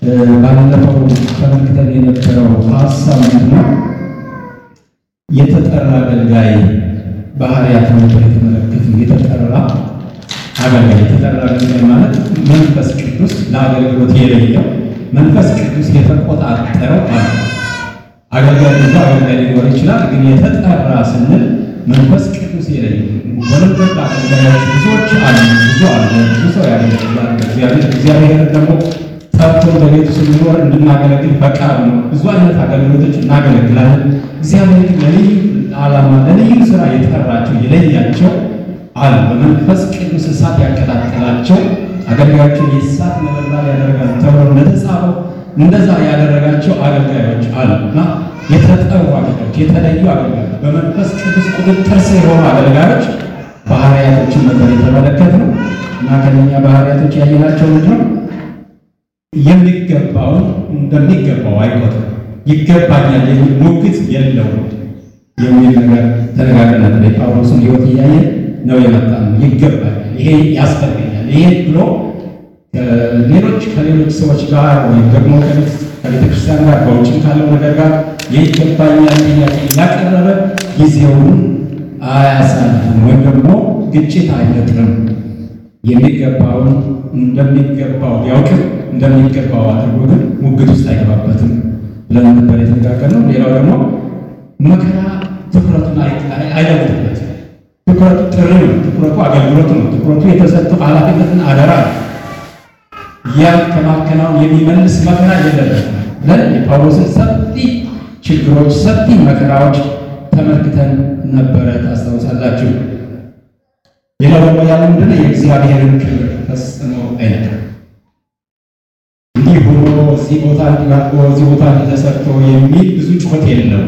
ባለፈው ተመልክተን የነበረው ሀሳብ ምንድነው? የተጠራ አገልጋይ ባህሪያት ነበር የተመለከትን። የተጠራ አገልጋይ የተጠራ አገልጋይ ማለት መንፈስ ቅዱስ ለአገልግሎት የሌለው መንፈስ ቅዱስ የተቆጣጠረው ማለት ነው። አገልጋይ ብዙ አገልጋይ ሊኖር ይችላል፣ ግን የተጠራ ስንል መንፈስ ቅዱስ የሌለው ወለበት አገልጋዮች ብዙዎች አሉ። ብዙ አለ። ብዙ ሰው ያገለግላል። እግዚአብሔር እግዚአብሔር ደግሞ ጠርቶ በቤቱ ስንኖር እንድናገለግል ፈቃድ ነው። ብዙ አይነት አገልግሎቶች እናገለግላለን። እግዚአብሔር ግን ለልዩ ዓላማ ለልዩ ስራ የጠራቸው የለያቸው አሉ። በመንፈስ ቅዱስ እሳት ያቀጣጠላቸው አገልጋዮችን የእሳት ነበልባል ያደርጋል ተብሎ እንደተጻፈው እንደዛ ያደረጋቸው አገልጋዮች አሉ እና የተጠሩ አገልጋዮች፣ የተለዩ አገልጋዮች፣ በመንፈስ ቅዱስ ቁጥጥር ስር የሆኑ አገልጋዮች ባህሪያቶችን ነበር የተመለከትነው እና ከነኛ ባህሪያቶች ያየናቸው ምንድን ነው? የሚገባውን እንደሚገባው አይቆጥርም። ይገባኛል የሚል ሙግት የለውም የሚል ነገር ተነጋግረን ነበር። የጳውሎስን ሕይወት እያየ ነው የመጣ ነው። ይገባኛል፣ ይሄ ያስፈልገኛል፣ ይሄ ብሎ ሌሎች ከሌሎች ሰዎች ጋር ወይም ደግሞ ከቤተ ክርስቲያን ጋር በውጭም ካለው ነገር ጋር የይገባኛል ጥያቄ እያቀረበ ጊዜውን አያሳልፍም ወይም ደግሞ ግጭት አይፈጥርም። የሚገባውን እንደሚገባው ቢያውቅም እንደሚገባው አድርጎ ግን ሙግት ውስጥ አይገባበትም ብለን ነበር የተነጋገርነው። ሌላው ደግሞ መከራ ትኩረቱን አይለውጥበትም። ትኩረቱ ጥሪ ነው። ትኩረቱ አገልግሎት ነው። ትኩረቱ የተሰጠው ኃላፊነትን አደራ ነው። ያን ከማከናወን የሚመልስ መከራ የለበትም ብለን የጳውሎስን ሰፊ ችግሮች፣ ሰፊ መከራዎች ተመልክተን ነበረ። ታስታውሳላችሁ። ሌላው ደግሞ ያለ ምንድነው የእግዚአብሔርን ክብር ፈጽሞ አይነካም። እንዲህ ሆኖ እዚህ ቦታ እንዲያርጎ እዚህ ቦታ ተሰርቶ የሚል ብዙ ጩኸት የለው።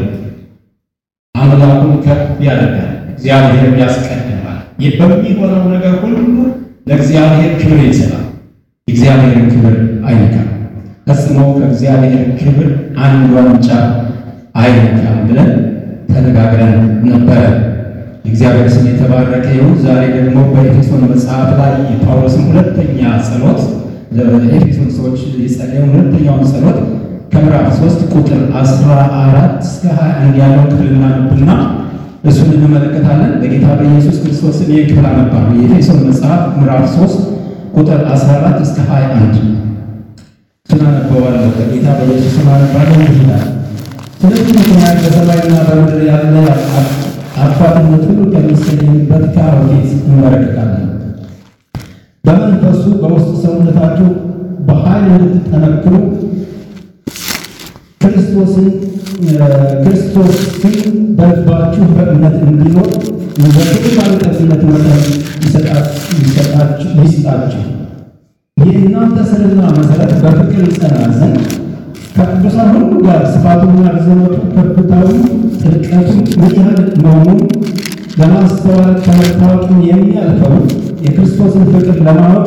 አምላኩን ከፍ ያደርጋል፣ እግዚአብሔርን ያስቀድማል። በሚሆነው ነገር ሁሉ ለእግዚአብሔር ክብር ይሰጣል። የእግዚአብሔርን ክብር አይነካም። ፈጽሞ ከእግዚአብሔር ክብር አንድ ዋንጫ አይነካም ብለን ተነጋግረን ነበረ። የእግዚአብሔር ስም የተባረከ ይሁን። ዛሬ ደግሞ በኤፌሶን መጽሐፍ ላይ የጳውሎስን ሁለተኛ ጸሎት ለኤፌሶን ሰዎች የጸለየውን ሁለተኛውን ጸሎት ከምዕራፍ ሶስት ቁጥር አስራ አራት እስከ ሀያ አንድ ያለውን ክፍል እናነብና እሱን እንመለከታለን። በጌታ በኢየሱስ ክርስቶስ ስም ይህን ክፍል አነባለሁ። የኤፌሶን መጽሐፍ ምዕራፍ ሶስት ቁጥር 14 እስከ 21 ስናነበዋለሁ። በጌታ በኢየሱስ ስም አነባለሁ ይላል። ስለዚህ ምክንያት በሰማይና በምድር ያለ አባትነት ሁሉ ከሚሰየምበት ከአብ ፊት እንበረከካለን። በመንፈሱ በውስጥ ሰውነታችሁ በኃይል እንድትጠነክሩ ክርስቶስን ክርስቶስን በልባችሁ በእምነት እንዲኖር እንደ ክብር ባለጠግነት መጠን ይስጣችሁ። የእናንተ ስርና መሰረት በፍቅር ይጸና ዘንድ ከቅዱሳን ሁሉ ጋር ስፋቱና ርዝመቱ ከፍታው ጥልቀቱ ምን ያህል መሆኑን ለማስተዋል ከመታወቅም የሚያልፈውን የክርስቶስን ፍቅር ለማወቅ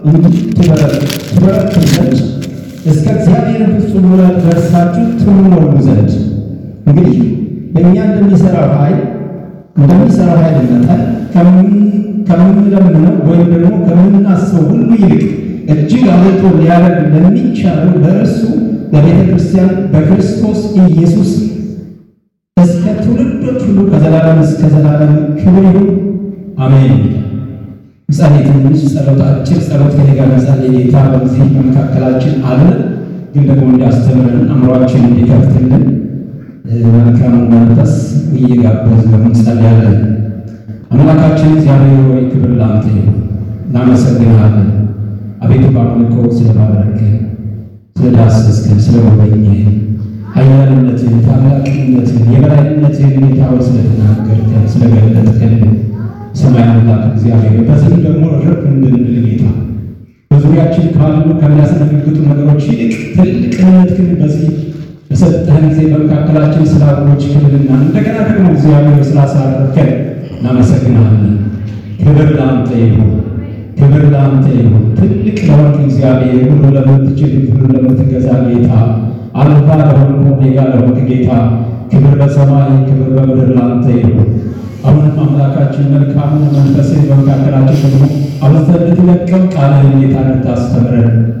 ትበረቱ ዘንድ እስከ እግዚአብሔር ፍጹም ሙላት ደርሳችሁ ትሞሉ ዘንድ እንግዲህ በእኛ እንደሚሰራው ኃይል እንደሚሰራው ኃይል መጠን ከምንለምነው ወይም ደግሞ ከምናስበው ሁሉ ይልቅ እጅግ አብልጦ ሊያደርግ ለሚቻለው ለእርሱ በቤተ ክርስቲያን በክርስቶስ ኢየሱስ እስከ ትውልዶች ሁሉ ከዘላለም እስከ ዘላለም ክብር ይሁን አሜን። ምሳሌ ትንሽ ጸሎት፣ አጭር ጸሎት ከኔ ጋር መጸለይ ጌታ በዚህ በመካከላችን አለ፣ ግን ደግሞ እንዲያስተምረን አእምሯችን እንዲከፍትልን መልካሙን መንፈስ እየጋበዝን እንጸልያለን። አምላካችን እግዚአብሔር ሆይ ክብር ላንተ ይሁን፣ እናመሰግንሃለን። አቤቱ በአምልኮ ስለባረክን፣ ስለዳሰስክን፣ ስለጎበኘህን ኃያልነትህን፣ ታላቅነትህን፣ የበላይነትህን ጌታዊ ስለተናገርከን፣ ስለገለጥክልን ሰማይ አምላክ እግዚአብሔር በዚህም ደግሞ ረፍ እንድንል ጌታ በዙሪያችን ካሉ ከሚያስደነግጡ ነገሮች ይልቅ ትልቅነት ግን በዚህ በሰጠህን ጊዜ በመካከላችን ስላሉች ክብልና እንደገና ደግሞ እግዚአብሔር ስላሳረፍከን እናመሰግናለን። ክብር ለአንተ ይሁን፣ ክብር ለአንተ ይሁን። ትልቅ ለሆንክ እግዚአብሔር ሁሉ ለምትችል ሁሉ ለምትገዛ ጌታ አልፋ ለሆንክ ኦሜጋ ለሆንክ ጌታ ክብር በሰማይ ክብር በምድር ለአንተ ይሁን። አሁንም አምላካችን መልካሙን መንፈስን በመካከላችን ደግሞ አብዝተህ እንድትለቀም ቃልህን ጌታ እንድታስተምረን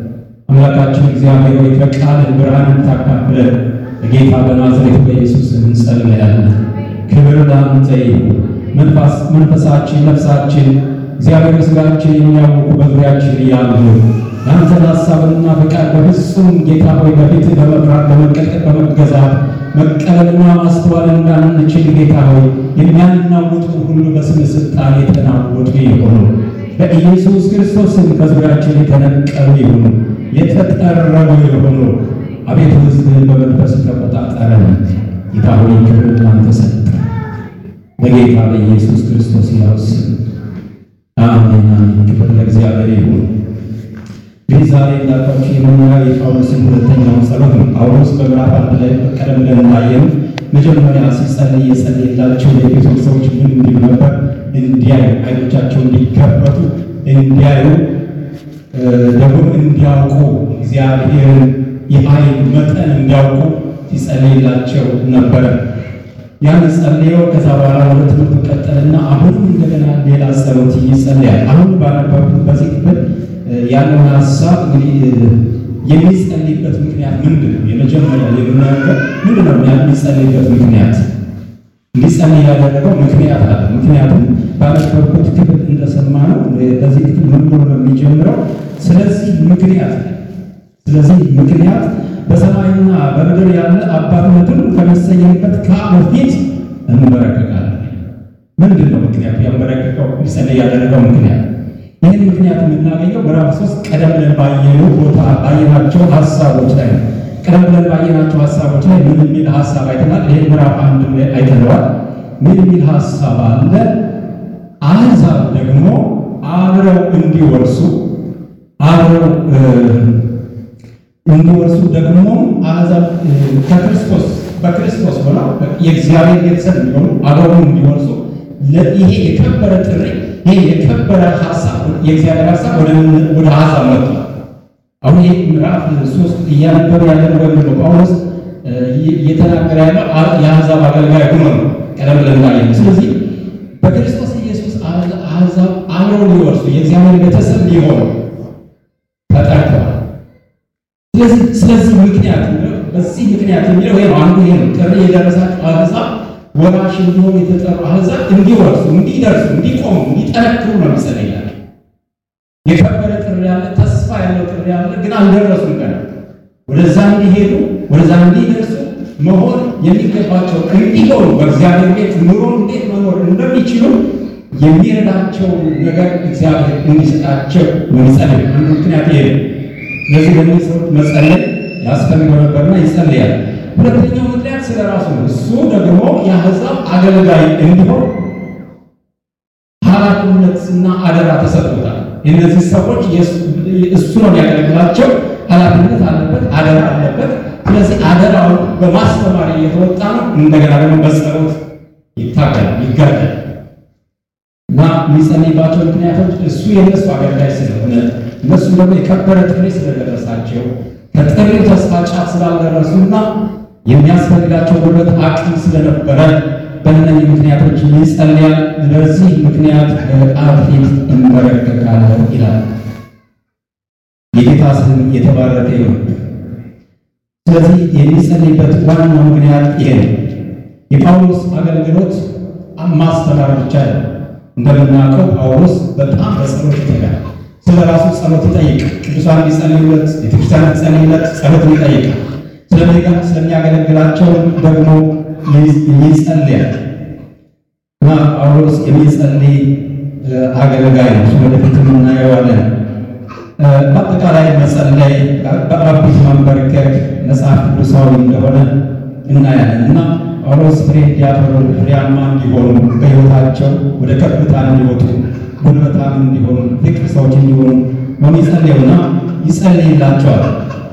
አምላካችን እግዚአብሔር ሆይ ከቃል ብርሃንን ታካፍለን በጌታ በናዝሬቱ በኢየሱስ ስም እንጸልያለን። ክብር ለአንተ ይሁን። መንፈስ መንፈሳችን ነፍሳችን እግዚአብሔር ስጋችን የሚያውቁ በዙሪያችን ያሉ የአንተን ሀሳብና ፈቃድ በፍጹም ጌታ ሆይ በፊት በመፍራት በመቀጥቀጥ በመገዛት መቀበልና ማስተዋል እንዳንችል ጌታ ሆይ የሚያናውጡ ሁሉ በስም ስልጣን የተናወጡ ይሆኑ። በኢየሱስ ክርስቶስም ከዙሪያችን የተነቀሉ ይሁኑ፣ የተጠረቡ ይሁኑ። አቤቱ ሕዝብህን በመንፈስ ተቆጣጠረን። ጌታ ሆይ ክብር ላንተ ሰጠ። በጌታ በኢየሱስ ክርስቶስ ያው ስም አሜን አሜን። ክብር ለእግዚአብሔር ይሁን። እንግዲህ ዛሬ እንዳልኳችሁ የምናየው የጳውሎስን ሁለተኛውን ጸሎት ነው። ጳውሎስ በምዕራፍ አንድ ላይ ቀደም ብለን እንዳየነው መጀመሪያ ሲጸልይ የጸለየላቸው የኤፌሶን ሰዎች ምን እንዲሉ ነበር? እንዲያዩ፣ አይኖቻቸው እንዲከፈቱ፣ እንዲያዩ ደግሞ እንዲያውቁ እግዚአብሔርን የኃይል መጠን እንዲያውቁ ሲጸልይላቸው ነበረ። ያን ጸልየው ከዛ በኋላ ወደ ትምህርቱ ቀጠልና አሁንም እንደገና ሌላ ጸሎት ይጸልያል። አሁን ባነበብኩት በዚህ ክፍል ያለውን ሀሳብ እንግዲህ የሚጸልይበት ምክንያት ምንድን ነው? የመጀመሪያ የምናገር ምንድን ነው የሚጸልይበት ምክንያት? እንዲጸልይ ያደረገው ምክንያት አለ። ምክንያቱም ባነበብኩት ክፍል እንደሰማነው በዚህ ክፍል ምን ብሎ ነው የሚጀምረው? ስለዚህ ምክንያት ስለዚህ ምክንያት በሰማይና በምድር ያለ አባትነቱን ከመሰየንበት ከአብ ፊት እንበረከካለን። ምንድን ነው ምክንያቱ? ያንበረከከው ሊጸልይ ያደረገው ምክንያት ይህን ምክንያት የምናገኘው ምዕራፍ ሶስት ቀደም ብለን ባየነው ቦታ ባየናቸው ሀሳቦች ላይ ነው። ቀደም ብለን ባየናቸው ሀሳቦች ላይ ምን የሚል ሀሳብ አይተናል? ይህን ምዕራፍ አንድ ላይ አይተነዋል። ምን የሚል ሀሳብ አለ? አሕዛብ ደግሞ አብረው እንዲወርሱ አብረው እንዲወርሱ ደግሞ አሕዛብ ከክርስቶስ በክርስቶስ ሆነው የእግዚአብሔር ቤተሰብ እንዲሆኑ አብረው እንዲወርሱ ይሄ የከበረ ጥሪ ይሄ የከበረ ሀሳብ የእግዚአብሔር ሀሳብ ወደ አሕዛብ መጥቷል። አሁን ይህ ምዕራፍ ሶስት እያነበረ ያለን ወይም ደግሞ ጳውሎስ እየተናገረ ያለው የአሕዛብ አገልጋይ ሆኖ ነው። ቀደም ብለን እንዳየነው። ስለዚህ በክርስቶስ ኢየሱስ አሕዛብ አብረው ሊወርሱ የእግዚአብሔር ቤተሰብ ሊሆኑ ተጠርተዋል። ስለዚህ ስለዚህ ምክንያት በዚህ ምክንያት የሚለው ይሄ ነው። አንዱ ይሄ ነው። ጥሪ የደረሳቸው አሕዛብ ወራሽ እንዲሆኑ የተጠሩ አሕዛብ እንዲወርሱ፣ እንዲደርሱ፣ እንዲቆሙ፣ እንዲጠነክሩ ነው የሚጸለይላቸው። የከበረ ጥሪ ያለ ተስፋ ያለው ጥሪ ያለ ግን አልደረሱም። ገና ወደዛ እንዲሄዱ ወደዛ እንዲደርሱ መሆን የሚገባቸው እንዲሆኑ በእግዚአብሔር ቤት ኑሮ እንዴት መኖር እንደሚችሉ የሚረዳቸው ነገር እግዚአብሔር እንዲሰጣቸው የሚጸልይ አንዱ ምክንያት ይሄ ነው። ስለዚህ ለእነዚህ ሰዎች መጸለይ ያስፈልገው ነበርና ይጸልያል። ሁለተኛው ምክንያት ስለ ራሱ ነው። እሱ ደግሞ የአሕዛብ አገልጋይ እንዲሆን ኃላፊነትና አደራ ተሰጥቶታል። የእነዚህ ሰዎች እሱ ነው የሚያገለግላቸው። ኃላፊነት አለበት፣ አደራ አለበት። ስለዚህ አደራውን በማስተማር እየተወጣ ነው። እንደገና ደግሞ በጸሎት ይታገላል፣ ይጋደል እና የሚጸልይባቸው ምክንያቶች እሱ የእነሱ አገልጋይ ስለሆነ እነሱ ደግሞ የከበረ ጥሪ ስለደረሳቸው ከጥሪው ተስፋ ጫፍ ስላልደረሱና የሚያስፈልጋቸው ጉልበት አቅም ስለነበረ በእነዚህ ምክንያቶች ይጸልያል። በዚህ ምክንያት በአብ ፊት እንበረከካለሁ ይላል። የጌታ ስም የተባረከ ይሁን። ስለዚህ የሚጸልይበት ዋናው ምክንያት ይሄ ነው። የጳውሎስ አገልግሎት ማስተማር ብቻ ነው። እንደምናውቀው ጳውሎስ በጣም በጸሎት ይተጋል። ስለ ራሱ ጸሎት ይጠይቃል። ቅዱሳን እንዲጸልዩለት፣ ቤተክርስቲያን እንዲጸልዩለት ጸሎት ይጠይቃል። ስለሚጋ ስለሚያገለግላቸው ደግሞ ይጸልያል እና ጳውሎስ የሚጸልይ አገልጋይ ነው። እሱ ወደፊት እናየዋለን። በአጠቃላይ መጸለይ በአቢት መንበርከክ መጽሐፍ ቅዱሳዊ እንደሆነ እናያለን እና ጳውሎስ ፍሬ እንዲያፈሩ ፍሬያማ እንዲሆኑ በሕይወታቸው ወደ ከፍታ እንዲወጡ ጉልበታም እንዲሆኑ ፍቅር ሰዎች እንዲሆኑ ነው የሚጸልየውና ይጸልይላቸዋል።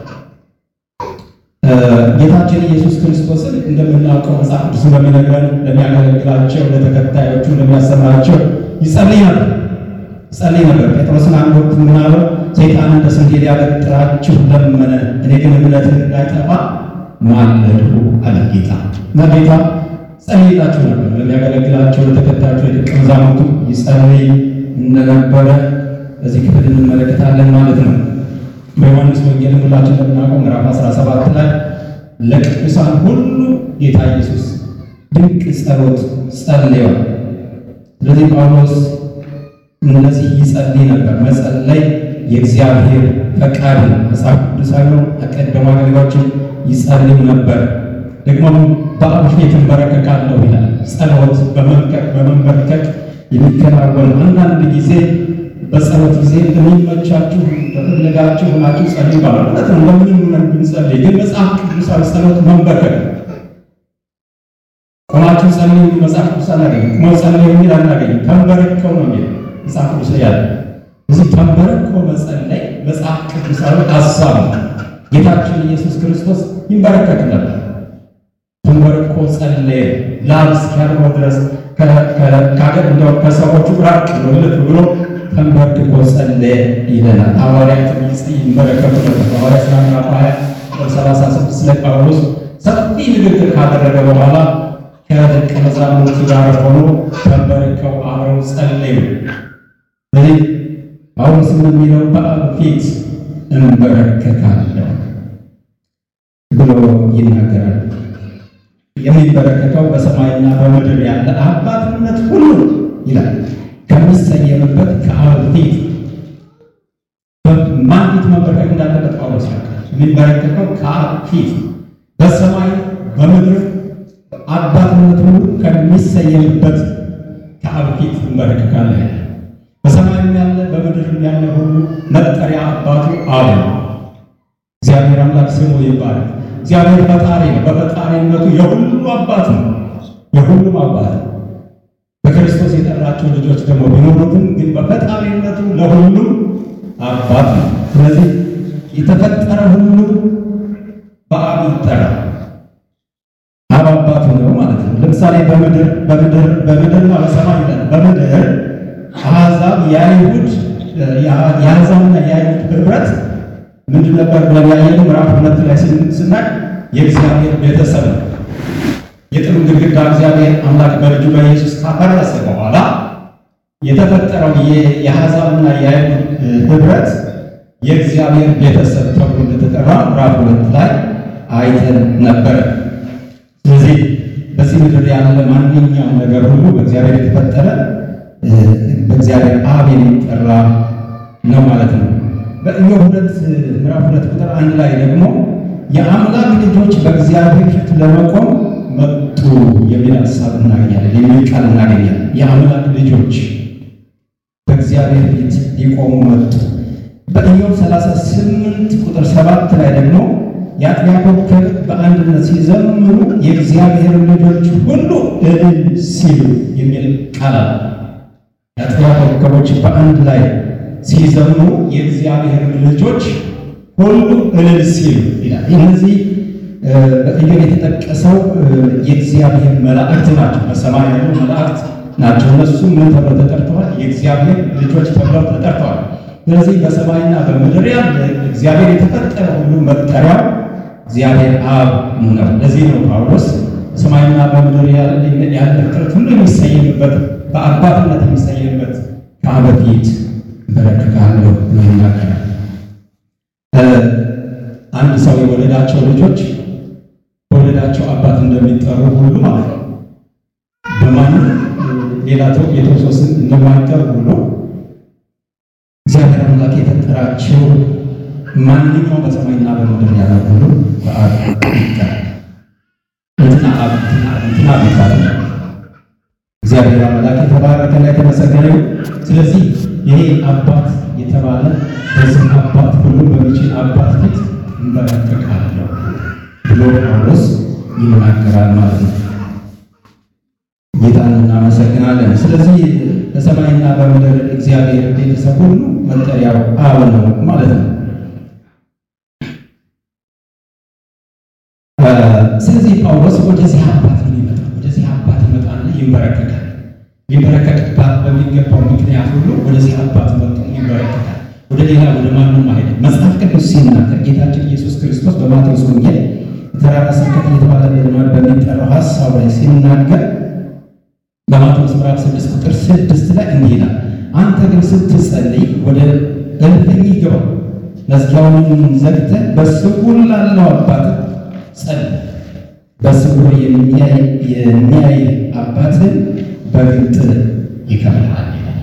ጌታችን ኢየሱስ ክርስቶስን እንደምናውቀው መጽሐፍ ቅዱስ እንደሚነግረን ለሚያገለግላቸው፣ ለተከታዮቹ፣ ለሚያሰማቸው ይጸልይ ነበር ይጸልይ ነበር። ጴጥሮስን አንድ ወቅት ምናለው ሰይጣን እንደ ስንዴ ሊያበጥራችሁ ለመነ፣ እኔ ግን እምነትህ እንዳይጠፋ ማለድሁ አለ ጌታ እና ጌታ ጸልይላቸው ነበር። ለሚያገለግላቸው፣ ለተከታዮቹ፣ ለደቀ መዛሙርቱ ይጸልይ እንደነበረ በዚህ ክፍል እንመለከታለን ማለት ነው። በዮሐንስ ወንጌል ሁላችን እንደምናውቀው ምዕራፍ 17 ላይ ለቅዱሳን ሁሉ ጌታ ኢየሱስ ድንቅ ጸሎት ጸልየዋል። ስለዚህ ጳውሎስ እነዚህ ይጸልይ ነበር። መጸለይ የእግዚአብሔር ፈቃድ ነው። መጽሐፍ ቅዱሳዊ ነው። ቀደሙ አገልጋዮችን ይጸልዩ ነበር። ደግሞም በአብ ፊት እንበረከካለሁ ይላል። ጸሎት በመንቀቅ በመንበርከክ የሚከናወን አንዳንድ ጊዜ በጸሎት ጊዜ እንደሚመቻችሁ በፈለጋችሁ ሆናችሁ ጸልዩ ይባላል። እውነት ነው። ለምንም ሆነን ብንጸልይ ግን መጽሐፍ ቅዱሳዊ ጸሎት መንበርከክ ነው። ቆማችሁ ጸልዩ መጽሐፍ ቅዱስ አናገኝም። ቁመው ጸልዩ የሚል አናገኝም። ተንበረከው ነው የሚል መጽሐፍ ቅዱስ ላይ ያለ። እዚህ ተንበረኮ መጸለይ መጽሐፍ ቅዱሳዊ ሀሳብ ነው። ጌታችን ኢየሱስ ክርስቶስ ይንበረከክ ነበር። ተንበርኮ ጸለየ። ላብ እስኪያልበው ድረስ ከአገር እንደው ከሰዎቹ ራቅ ብሎ ልፍ ብሎ ተንበርክኮ ጸለየ ይለናል። ሐዋርያት ይንበረከኩ ነበር። ሐዋርያት ሥራ ምዕራፍ 20 ሰላሳ ስድስት ላይ ጳውሎስ ሰፊ ንግግር ካደረገ በኋላ ከደቀ መዛሙርቱ ጋር ሆኖ ተንበርከው አብረው ጸለዩ። ስለዚህ ጳውሎስ የሚለው በአብ ፊት እንበረከካለሁ ብሎ ይናገራል። የሚበረከተው በሰማይና በምድር ያለ አባትነት ሁሉ ይላል ከሚሰየምበት ከአብ ፊት ማን ፊት መበረከክ እንዳለበት ጳውሎስ ያውቃል። የሚበረከተው ከአብ ፊት በሰማይ በምድር አባትነት ሁሉ ከሚሰየምበት ከአብ ፊት እንበረከካለን። በሰማይም ያለ በምድርም ያለ ሁሉ መጠሪያ አባቱ አብ ነው። እግዚአብሔር አምላክ ስሙ ይባላል። እግዚአብሔር ፈጣሪ ነው። በፈጣሪነቱ የሁሉ አባት ነው። የሁሉም አባት ነው። በክርስቶስ የጠራቸው ልጆች ደግሞ ቢኖሩትም ግን በፈጣሪነቱ ለሁሉም አባት ነው። ስለዚህ የተፈጠረ ሁሉ በአብ ይጠራል። አብ አባቱ ነው ማለት ነው። ለምሳሌ በምድር በምድር በምድርና በሰማይ ይላል። በምድር አሕዛብ የአይሁድ የአሕዛብና የአይሁድ ህብረት ምንድን ነበር ብለን ያየነው ምዕራፍ ሁለት ላይ ስናይ የእግዚአብሔር ቤተሰብ ነው። የጥሩ ግድግዳ እግዚአብሔር አምላክ በልጁ በኢየሱስ ካፈረሰ በኋላ የተፈጠረው የአሕዛብና የአይሁድ ህብረት የእግዚአብሔር ቤተሰብ ተብሎ እንደተጠራ ምዕራፍ ሁለት ላይ አይተን ነበረ። ስለዚህ በዚህ ምድር ያለ ማንኛውም ነገር ሁሉ በእግዚአብሔር የተፈጠረ በእግዚአብሔር አብ የሚጠራ ነው ማለት ነው። በኢዮብ ሁለት ምዕራፍ ሁለት ቁጥር አንድ ላይ ደግሞ የአምላክ ልጆች በእግዚአብሔር ፊት ለመቆም መጡ የሚል ሀሳብ እናገኛለን፣ የሚል ቃል እናገኛለን። የአምላክ ልጆች በእግዚአብሔር ፊት ሊቆሙ መጡ። በኢዮብ 38 ቁጥር 7 ላይ ደግሞ የአጥቢያ ኮከብ በአንድነት ሲዘምሩ የእግዚአብሔር ልጆች ሁሉ እልል ሲሉ የሚል ቃል አለ። የአጥቢያ ኮከቦች በአንድ ላይ ሲዘምሩ የእግዚአብሔር ልጆች ሁሉ እልል ሲሉ ይላል። እነዚህ በኢዮብ የተጠቀሰው የእግዚአብሔር መላእክት ናቸው። በሰማይ ያሉ መላእክት ናቸው። እነሱ ምን ተብለው ተጠርተዋል? የእግዚአብሔር ልጆች ተብለው ተጠርተዋል። ስለዚህ በሰማይና በምድር ያለ እግዚአብሔር የተፈጠረ ሁሉ መጠሪያው እግዚአብሔር አብ ነው። ለዚህ ነው ጳውሎስ በሰማይና በምድር ያለ ፍጥረት ሁሉ የሚሰየምበት በአባትነት የሚሰየምበት ከአብ ፊት በረከካለሁ ብሎ ይናገራል። አንድ ሰው የወለዳቸው ልጆች በወለዳቸው አባት እንደሚጠሩ ሁሉ ማለት ነው። በማንም ሌላ ሰው የተወሰነ ስም እንደማይጠሩ ሁሉ እግዚአብሔር አምላክ የፈጠራቸው ማንኛውም በሰማይና በምድር ያለ ሁሉ በአብ ይጠራል። እንትና አብ እንትና አብ ይባላል። እግዚአብሔር አምላክ የተባረከና የተመሰገነ ይሁን። ስለዚህ ይሄ አባት የተባለ በዚህ አባት ሁሉ በሚችል አባት ፊት እንበረከካለሁ ብሎ ጳውሎስ ይናገራል ማለት ነው። ጌታን እናመሰግናለን። ስለዚህ በሰማይና በምድር እግዚአብሔር ቤተሰብ ሁሉ መጠሪያው አብ ነው ማለት ነው። ስለዚህ ጳውሎስ ወደዚህ አባት ነው ይመጣል። ወደዚህ አባት ይመጣና ይንበረከካል። ሊንበረከክባት በሚገባው ምክንያት ሁሉ ወደዚህ አባት መጥቶ ይንበረከካል። ወደ ሌላ ወደ ማንም አይደለም። መጽሐፍ ቅዱስ ሲናገር ጌታችን ኢየሱስ ክርስቶስ በማቴዎስ ወንጌል ተራራ ስብከት እየተባለ በልማድ በሚጠራው ሀሳብ ላይ ሲናገር በማቴዎስ ምዕራፍ ስድስት ቁጥር ስድስት ላይ እንዲህ ይላል፣ አንተ ግን ስትጸልይ ወደ እልፍኝ ግባ፣ መዝጊያውንም ዘግተህ በስውር ላለው አባት ጸልይ። በስውር የሚያይ የሚያይ አባትህ በግልጥ ይከፍልሃል።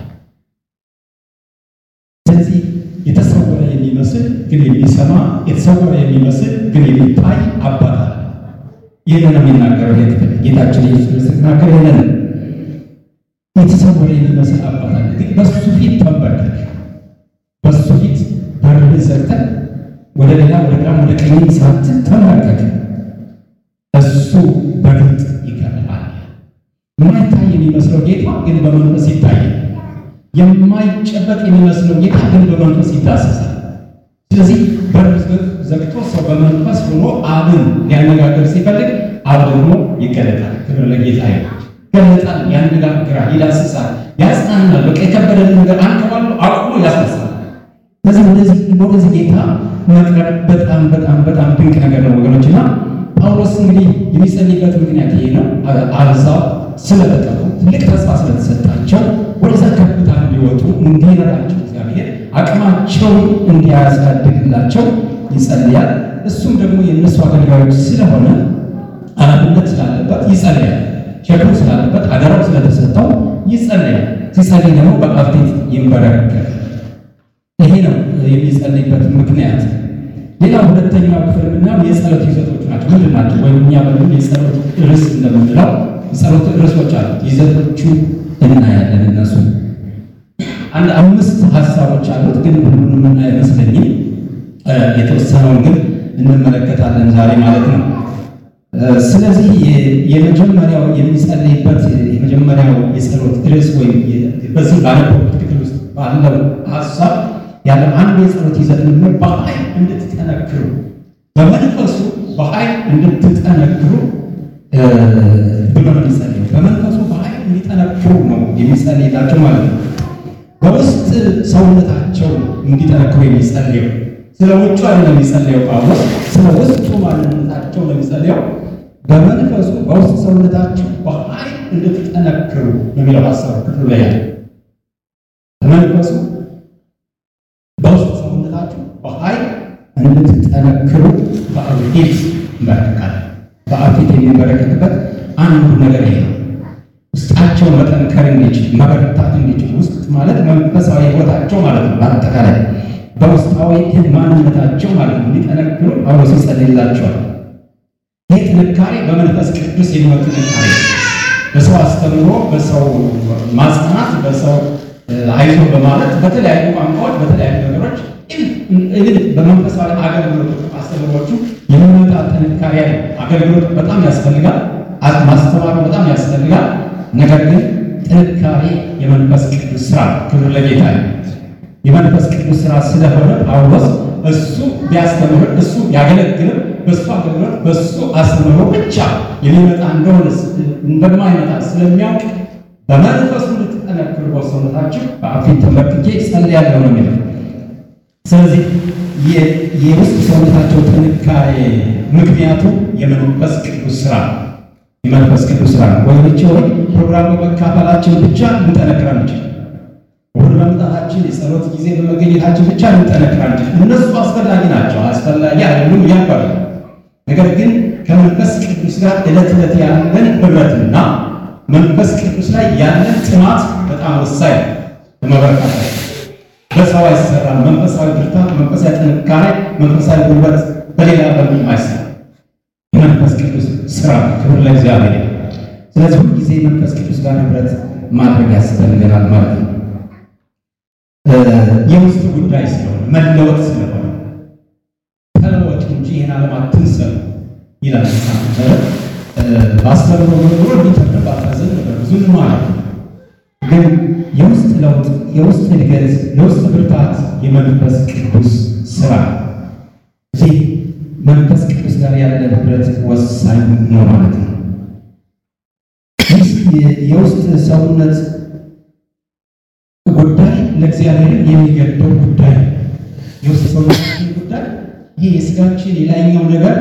ስለዚህ የተሰወረ የሚመስል ግን የሚሰማ የተሰወረ የሚመስል ግን የሚታይ አባት አለ። ይህንን ነው የሚናገረው ይሄ ክፍል ጌታችን ኢየሱስ ክርስቶስ ሲናገር ይህንን የተሰወረ የሚመስል አባት አለ። ግን በሱ ፊት ተንበርከክ፣ በሱ ፊት በርህን ዘግተህ ወደ ሌላ ወደ ግራም ወደ ቀኝ ሳትል ተንበርከክ። እሱ በግልጥ ይከፍልሃል። የማይታይ የሚመስለው ጌታ ግን በመንፈስ ይታያል። የማይጨበጥ የሚመስለው ጌታ ግን በመንፈስ ይዳሰሳል። ስለዚህ በር ዘግቶ ሰው በመንፈስ ሆኖ አብን ሊያነጋግር ሲፈልግ አብ ደግሞ ይገለጣል። ክብር ለጌታ ይሁን። ይገለጣል፣ ያነጋግራል፣ ይዳስሳል፣ ያጽናናል። በቃ የከበደን ነገር አንከባሎ አቁሞ ያስነሳል። ስለዚህ ወደዚህ ወደዚህ ጌታ መቅረብ በጣም በጣም በጣም ድንቅ ነገር ነው ወገኖች እና ጳውሎስ እንግዲህ የሚጸልይበት ምክንያት ይሄ ነው። አሕዛብ ስለተጠሩ ትልቅ ተስፋ ስለተሰጣቸው ወደዛ ከፍታ እንዲወጡ እንዲረዳቸው እግዚአብሔር አቅማቸውን እንዲያሳድግላቸው ይጸልያል። እሱም ደግሞ የእነሱ አገልጋዮች ስለሆነ ኃላፊነት ስላለበት ይጸልያል። ሸክሙ ስላለበት አደራው ስለተሰጠው ይጸልያል። ሲጸልይ ደግሞ በአብ ፊት ይንበረከካል። ይሄ ነው የሚጸልይበት ምክንያት። ሌላ ሁለተኛው ክፍል ምናምን የጸሎት ይዘቶች ናቸው። ምንድን ናቸው? ወይም እኛ በምን የጸሎት ርዕስ እንደምንለው የጸሎት ርዕሶች አሉት። ይዘቶቹ እናያለን። እነሱ አንድ አምስት ሀሳቦች አሉት፣ ግን ሁሉንም እና አይመስለኝም። የተወሰነውን ግን እንመለከታለን ዛሬ ማለት ነው። ስለዚህ የመጀመሪያው የሚጸልይበት የመጀመሪያው የጸሎት ርዕስ ወይም በዚህ ባነበብኩት ክፍል ውስጥ ባለው ሀሳብ ያለው አንድ የጸሎት ይዘት ምንድነው? በኃይል እንድትጠነክሩ በመንፈሱ በኃይል እንድትጠነክሩ ብሎ ነው የሚጸልየው። በመንፈሱ በኃይል እንዲጠነክሩ ነው የሚጸልይላቸው ማለት ነው። በውስጥ ሰውነታቸው እንዲጠነክሩ የሚጸልየው ስለ ውጭ አይደለም የሚጸልየው ጳውሎስ፣ ስለ ውስጡ ማንነታቸው ነው የሚጸልየው። በመንፈሱ በውስጥ ሰውነታቸው በኃይል እንድትጠነክሩ የሚለው ሀሳብ ክፍሉ ላይ ያለ በመንፈሱ በውስጥ ሰውነታችሁ በኃይል እንድትጠነክሩ በአብ ፊት ይንበረከካል። በአብ ፊት የሚንበረከክበት አንዱ ነገር ይሄ ነው። ውስጣቸው መጠንከር እንዲችል መበረታት እንዲችል ውስጥ ማለት መንፈሳዊ ሕይወታቸው ማለት ነው። በአጠቃላይ በውስጣዊ ማንነታቸው ማለት ነው እንዲጠነክሩ ጳውሎስ ይጸልይላቸዋል። ይህ ጥንካሬ በመንፈስ ቅዱስ የሚመጡ ጥንካሬ በሰው አስተምሮ፣ በሰው ማጽናት፣ በሰው አይዞ በማለት በተለያዩ ቋንቋዎች በተለያዩ ነገሮች ግን በመንፈሳዊ አገልግሎት አስተምሮቹ የሚመጣ ጥንካሬ ነው። አገልግሎት በጣም ያስፈልጋል። ማስተማሩ በጣም ያስፈልጋል። ነገር ግን ጥንካሬ የመንፈስ ቅዱስ ስራ ክብር ለጌታ ነው። የመንፈስ ቅዱስ ስራ ስለሆነ ጳውሎስ እሱ ቢያስተምር እሱ ቢያገለግልም በእሱ አገልግሎት በእሱ አስተምሮ ብቻ የሚመጣ እንደሆነ እንደማይመጣ ስለሚያውቅ በመንፈሱ እንድትጠነክሩ በሰውነታችሁ በአብ ፊት ተንበርክኬ ጸልያለሁ ነው የሚለው። ስለዚህ የውስጥ ሰውነታቸው ጥንካሬ ምክንያቱ የመንፈስ ቅዱስ ስራ የመንፈስ ቅዱስ ስራ ነው። ወይኖች ወይ ፕሮግራሙ መካፈላችን ብቻ ልንጠነክር አንችል። እሑድ በመምጣታችን የጸሎት ጊዜ በመገኘታችን ብቻ ልንጠነክር አንችል። እነሱ አስፈላጊ ናቸው፣ አስፈላጊ አይደሉም እያባሉ ነገር ግን ከመንፈስ ቅዱስ ጋር ዕለት ዕለት ያለን ህብረትና መንፈስ ቅዱስ ላይ ያለን ጥማት በጣም ወሳኝ ለመበረታት በሰው አይሰራም። መንፈሳዊ ብርታት፣ መንፈሳዊ ጥንካሬ፣ መንፈሳዊ ጉልበት በሌላ በምንም አይሰራም። የመንፈስ ቅዱስ ስራ ክብር ለእግዚአብሔር። ስለዚህ ሁል ጊዜ መንፈስ ቅዱስ ጋር ህብረት ማድረግ ያስፈልገናል ማለት ነው። የውስጥ ጉዳይ ስለሆነ መለወጥ ስለሆነ ተለወጡ እንጂ ይህን ዓለም አትምሰሉ ይላል በአስተምሮ ኖሮ እንዲተርባታዘን ብዙ ማለት ነው። ግን የውስጥ ለውጥ የውስጥ እድገት የውስጥ ብርታት የመንፈስ ቅዱስ ስራ እዚህ መንፈስ ቅዱስ ጋር ያለን ህብረት ወሳኝ ነው ማለት ነው። የውስጥ ሰውነት ጉዳይ ለእግዚአብሔር የሚገደው ጉዳይ የውስጥ ሰውነታችን ጉዳይ ይህ የስጋችን የላይኛው ነገር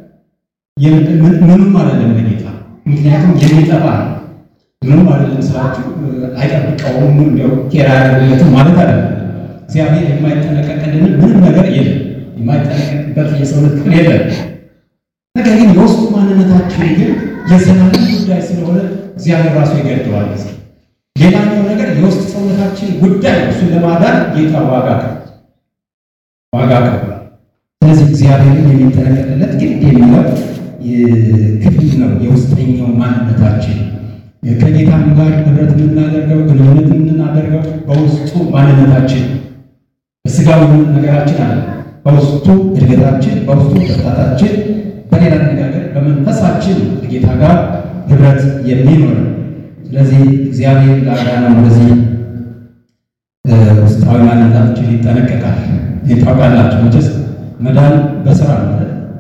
ምንም አይደለም ለጌታ ምክንያቱም የሚጠፋ ነው። ምንም አይደለም ስላችሁ አይጠብቀውም፣ እንዲያው ኬራ ያደረገለትም ማለት አይደለም። እግዚአብሔር የማይጠነቀቅልን ምንም ነገር የለም። የማይጠነቀቅበት የሰውነት ክፍል የለም። ነገር ግን የውስጡ ማንነታችን ግን የዘላለም ጉዳይ ስለሆነ እግዚአብሔር ራሱ ይገድበዋል። ሌላኛው ነገር የውስጥ ሰውነታችን ጉዳይ እሱን ለማዳን ጌታ ዋጋ ዋጋ ከፍሏል። ስለዚህ እግዚአብሔርን የሚጠነቀቅለት ግድ የሚለው ክፍል ነው። የውስጠኛው ማንነታችን ከጌታም ጋር ህብረት የምናደርገው ግንኙነት የምናደርገው በውስጡ ማንነታችን በስጋዊ ነገራችን አለ። በውስጡ እድገታችን፣ በውስጡ ብርታታችን፣ በሌላ አነጋገር በመንፈሳችን ከጌታ ጋር ህብረት የሚኖር ስለዚህ እግዚአብሔር ላዳነው እንደዚህ ውስጣዊ ማንነታችን ይጠነቀቃል። ታውቃላችሁ መቼስ መዳን በስራ ነው።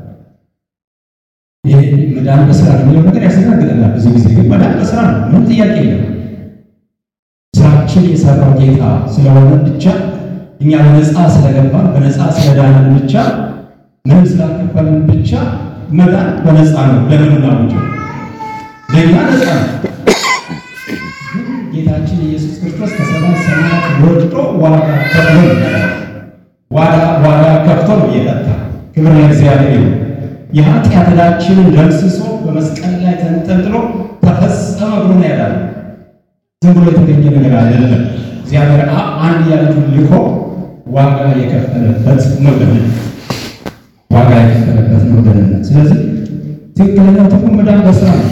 ይሄ መዳን በስራ ነው የሚለው ነገር ያስተናግደናል። ብዙ ጊዜ ግን መዳን በስራ ነው፣ ምንም ጥያቄ የለም። ስራችን የሰራው ጌታ ስለሆነ ብቻ እኛ በነፃ ስለገባን በነፃ ስለዳንን ብቻ ምንም ስላልከፈልን ብቻ መዳን በነፃ ነው። ለምን ናውጭ ለእኛ ነፃ ነው። ጌታችን ኢየሱስ ክርስቶስ ከሰማይ ሰማያት ወርዶ ዋጋ ከፍሎ ዋጋ ዋጋ ከፍቶ ነው የጠጣ። ክብር ለእግዚአብሔር ይሁን። የኃጢአት ዕዳችንን ደምስሶ በመስቀል ላይ ተንጠልጥሎ ተፈጸመ ብሎ ነው ያዳነው። ዝም ብሎ የተገኘ ነገር አይደለም። እግዚአብሔር አብ አንድያ ልጁን ልኮ ዋጋ የከፈለበት ነው ደህንነት፣ ዋጋ የከፈለበት ነው ደህንነት። ስለዚህ ትክክለኛው ትርጉም መዳን በስራ ነው።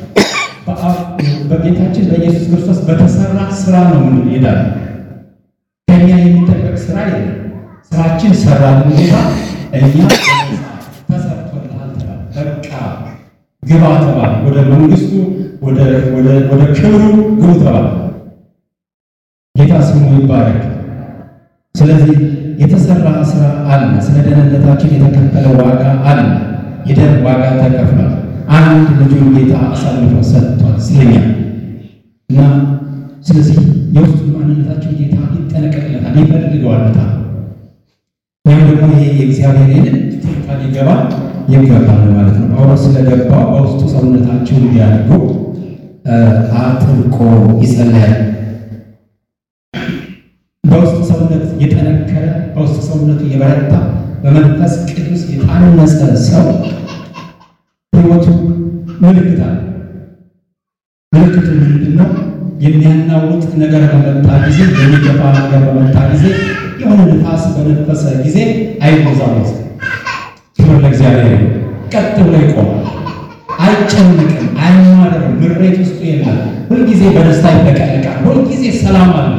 በጌታችን በኢየሱስ ክርስቶስ በተሰራ ስራ ነው የምንሄዳለን። ከእኛ የሚጠበቅ ስራ የለም። ስራችን ሰራልን ጌታ እኛ ተሰርቶልሃል ተባለ። በቃ ግባ ተባለ። ወደ መንግስቱ ወደ ክብሩ ግቡ ተባለ። ጌታ ስሙ ይባረክ። ስለዚህ የተሰራ ስራ አለ። ስለ ደህንነታችን የተከፈለ ዋጋ አለ። የደም ዋጋ ተከፍሏል። አንድ ልጁን ጌታ አሳልፎ ሰጥቷል ስለኛ እና ስለዚህ የውስጡ ማንነታችን ጌታ ይጠነቀቅለታል፣ ይፈልገዋል በጣም ወይም ደግሞ ይሄ የእግዚአብሔር ይህንን ሊገባ ይገባል ማለት ነው። ጳውሎስ ስለገባው በውስጡ ሰውነታቸው እንዲያድጉ አጥብቆ ይጸለያል። በውስጥ ሰውነት የጠነከረ በውስጥ ሰውነቱ የበረታ በመንፈስ ቅዱስ የታነጸ ሰው ሕይወቱ ምልክት አለ። ምልክቱ ምንድን ነው? የሚያናውጥ ነገር በመጣ ጊዜ፣ የሚገባ ነገር በመጣ ጊዜ፣ የሆነ ንፋስ በነፈሰ ጊዜ አይወዛወዝ። ክብር ለእግዚአብሔር። ቀጥ ብሎ ይቆማል። አይጨንቅም፣ አይማርም፣ ምሬት ውስጡ የለም። ሁልጊዜ በደስታ ይጠቀልቃል። ሁልጊዜ ሰላም አለ።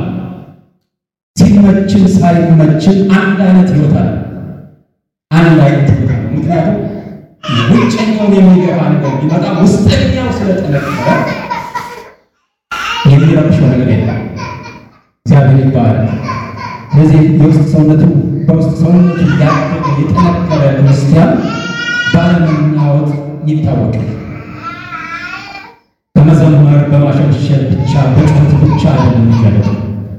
ሲመችን ሳይመችን አንድ አይነት ህይወት አለ። አንድ አይነት ህይወት አለ። ምክንያቱም ውጨኛውን የሚገባ ነገር ቢመጣ ውስጠኛው ስለጠነከረ የሚረብሸው ነገር የለም። እግዚአብሔር ይባላል። ስለዚህ የውስጥ ሰውነቱ በውስጥ ሰውነቱ ያደገ የጠነከረ ክርስቲያን ባለመናወጥ ይታወቃል። በመዘመር በማሸብሸብ ብቻ በጩኸት ብቻ አይደለም የሚገለጠው።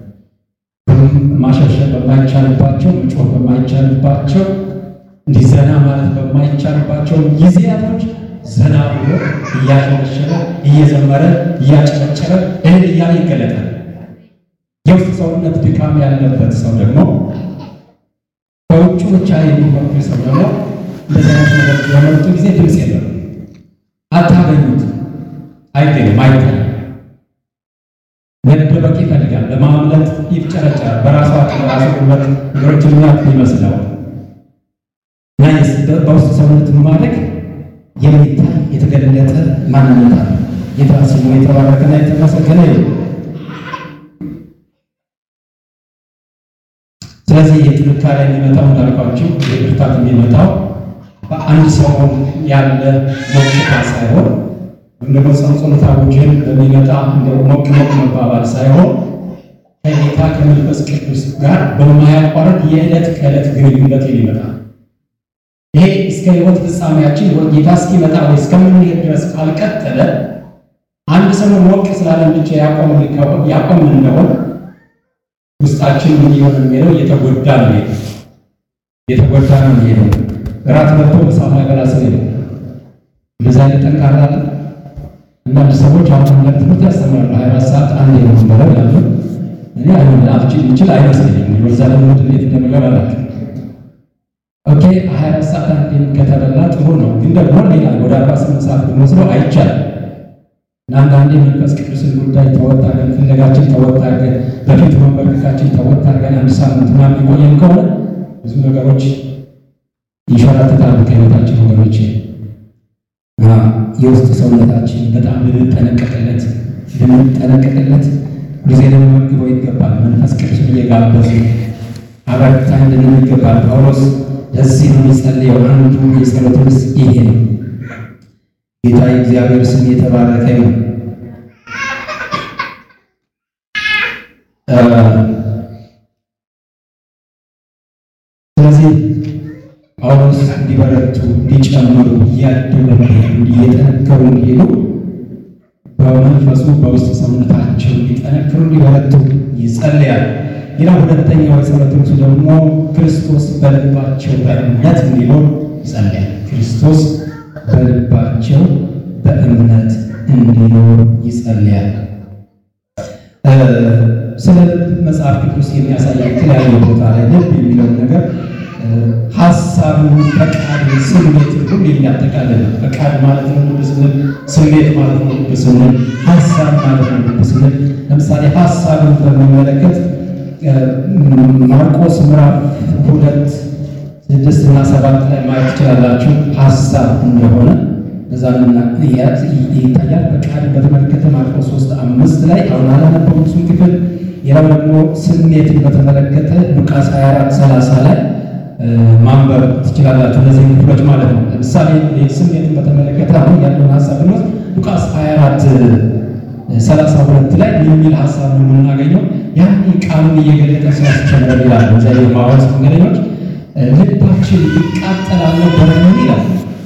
ማሸብሸብ በማይቻልባቸው መጮህ በማይቻልባቸው እንዲህ ዘና ማለት በማይቻልባቸው ጊዜያቶች ዘና ብሎ እያሸበሸበ እየዘመረ እያጨበጨበ እህል እያለ ይገለጣል። የውስጥ ሰውነት ድካም ያለበት ሰው ደግሞ በውጭ ብቻ የሚፈክር ሰው ደግሞ እንደዚህ አይነት ነገር በመጡ ጊዜ ድምፅ የለም፣ አታገኙት፣ አይገኝም፣ አይታይም። መደበቅ ይፈልጋል፣ ለማምለጥ ይፍጨረጨራል። በራሱ አቅም በራሱ ጉልበት ነገሮችን የሚያልፍ ይመስለዋል። እና በውስጥ ሰውነት ማድረግ የሚታይ የተገለጠ ማንነት አለ። ጌታ ስሙ የተባረከና የተመሰገነ ይሁን። ስለዚህ የጥንካሬ የሚመጣው እንዳልኳችሁ የብርታት የሚመጣው በአንድ ሰሞን ያለ ሞቅታ ሳይሆን ወይም ደግሞ ጸንጾት አውጀን በሚመጣ እንደ ሞቅ ሞቅ መባባል ሳይሆን ከጌታ ከመንፈስ ቅዱስ ጋር በማያቋርጥ የዕለት ከዕለት ግንኙነት የሚመጣ ይሄ እስከ ሕይወት ፍጻሜያችን ጌታ እስኪመጣ ወይ እስከምንሄድ ድረስ ካልቀጠለ አንድ ሰሞን ሞቅ ስላለን ብቻ ያቆም እንደሆነ ውስጣችን ምን እየሆነ የሚሄደው እየተጎዳ ነው የሚሄደው እየተጎዳ ነው የሚሄደው። እራት በልቶ በሳት ያገላ ሰው የለም። እንደዛ አይነት ጠንካራ አለ። አንዳንድ ሰዎች አሁን ለትምህርት ያስተምራሉ። ሀያ አራት ሰዓት አንድ ነው የምንበላው ያሉ እኔ አይሆን አልችል ይችል አይመስለኝም። ወዛ ደግሞ እንዴት እንደምገባ አላውቅም። ኦኬ 24 ሰዓት አንዴም ከተበላ ጥሩ ነው፣ ግን ደግሞ ሌላ ወደ 48 ሰዓት ብንወስደው አይቻልም። እና አንዳንዴ መንፈስ ቅዱስን ጉዳይ ተወጥ አድርገን ፍለጋችን ተወጥ አድርገን በፊት መንበርከካችን ተወጥ አድርገን አንድ ሳምንት ምናምን የቆየን ከሆነ ብዙ ነገሮች ይሸራተታሉ ከህይወታችን ወገኖች። የውስጥ ሰውነታችን በጣም ልንጠነቀቅለት ልንጠነቀቅለት ጊዜ ልንመግበው ይገባል። መንፈስ ቅዱስን እየጋበዙ አበርታኝ ልንል ይገባል። ጳውሎስ ለዚህ ነው የሚጸልየው። አንዱ የጸሎት ርዕስ ይሄ ነው። ጌታ የእግዚአብሔር ስም የተባረከ ነው። ስለዚህ ጳውሎስ እንዲበረቱ እንዲጨምሩ እያደጉ እየጠነከሩ እንዲሄዱ በመንፈሱ በውስጥ ሰውነታቸው እንዲጠነክሩ እንዲበረቱ ይጸልያል። ሌላ ሁለተኛው የጸሎት ርዕሱ ደግሞ ክርስቶስ በልባቸው በእምነት እንዲኖር ይጸልያል። ክርስቶስ በልባቸው በእምነት እንዲኖር ይጸልያል። ስለ ልብ መጽሐፍ ቅዱስ የሚያሳይ የተለያዩ ቦታ ላይ ልብ የሚለውን ነገር ሀሳብን፣ ፈቃድን፣ ስሜትን ሁሉ የሚያጠቃልል ፈቃድ ማለት ነው ልብ ስንል፣ ስሜት ማለት ነው ልብ ስንል፣ ሀሳብ ማለት ነው ልብ ስንል። ለምሳሌ ሀሳብን በሚመለከት ማርቆስ ምዕራፍ ሁለት ስድስት እና ሰባት ላይ ማየት ትችላላችሁ። ሀሳብ እንደሆነ በዛ ይታያል። ፈቃድን በተመለከተ ማርቆስ ሶስት አምስት ላይ አሁን አላነበብኩም እሱን ክፍል። ሌላው ደግሞ ስሜትን በተመለከተ ሉቃስ 24 30 ላይ ማንበብ ትችላላችሁ። እነዚህ ክፍሎች ማለት ነው። ለምሳሌ ስሜትን በተመለከተ አሁን ያለውን ሀሳብ ብንወስድ ሉቃስ 24 ሰላሳ ሁለት ላይ የሚል ሀሳብ ነው የምናገኘው። ያን ቃሉን እየገለጠ ሲያስቸምረን ይላል። እዚያ የማዋስ መንገደኞች ልባችን ይቃጠላል ነበርን ይላል።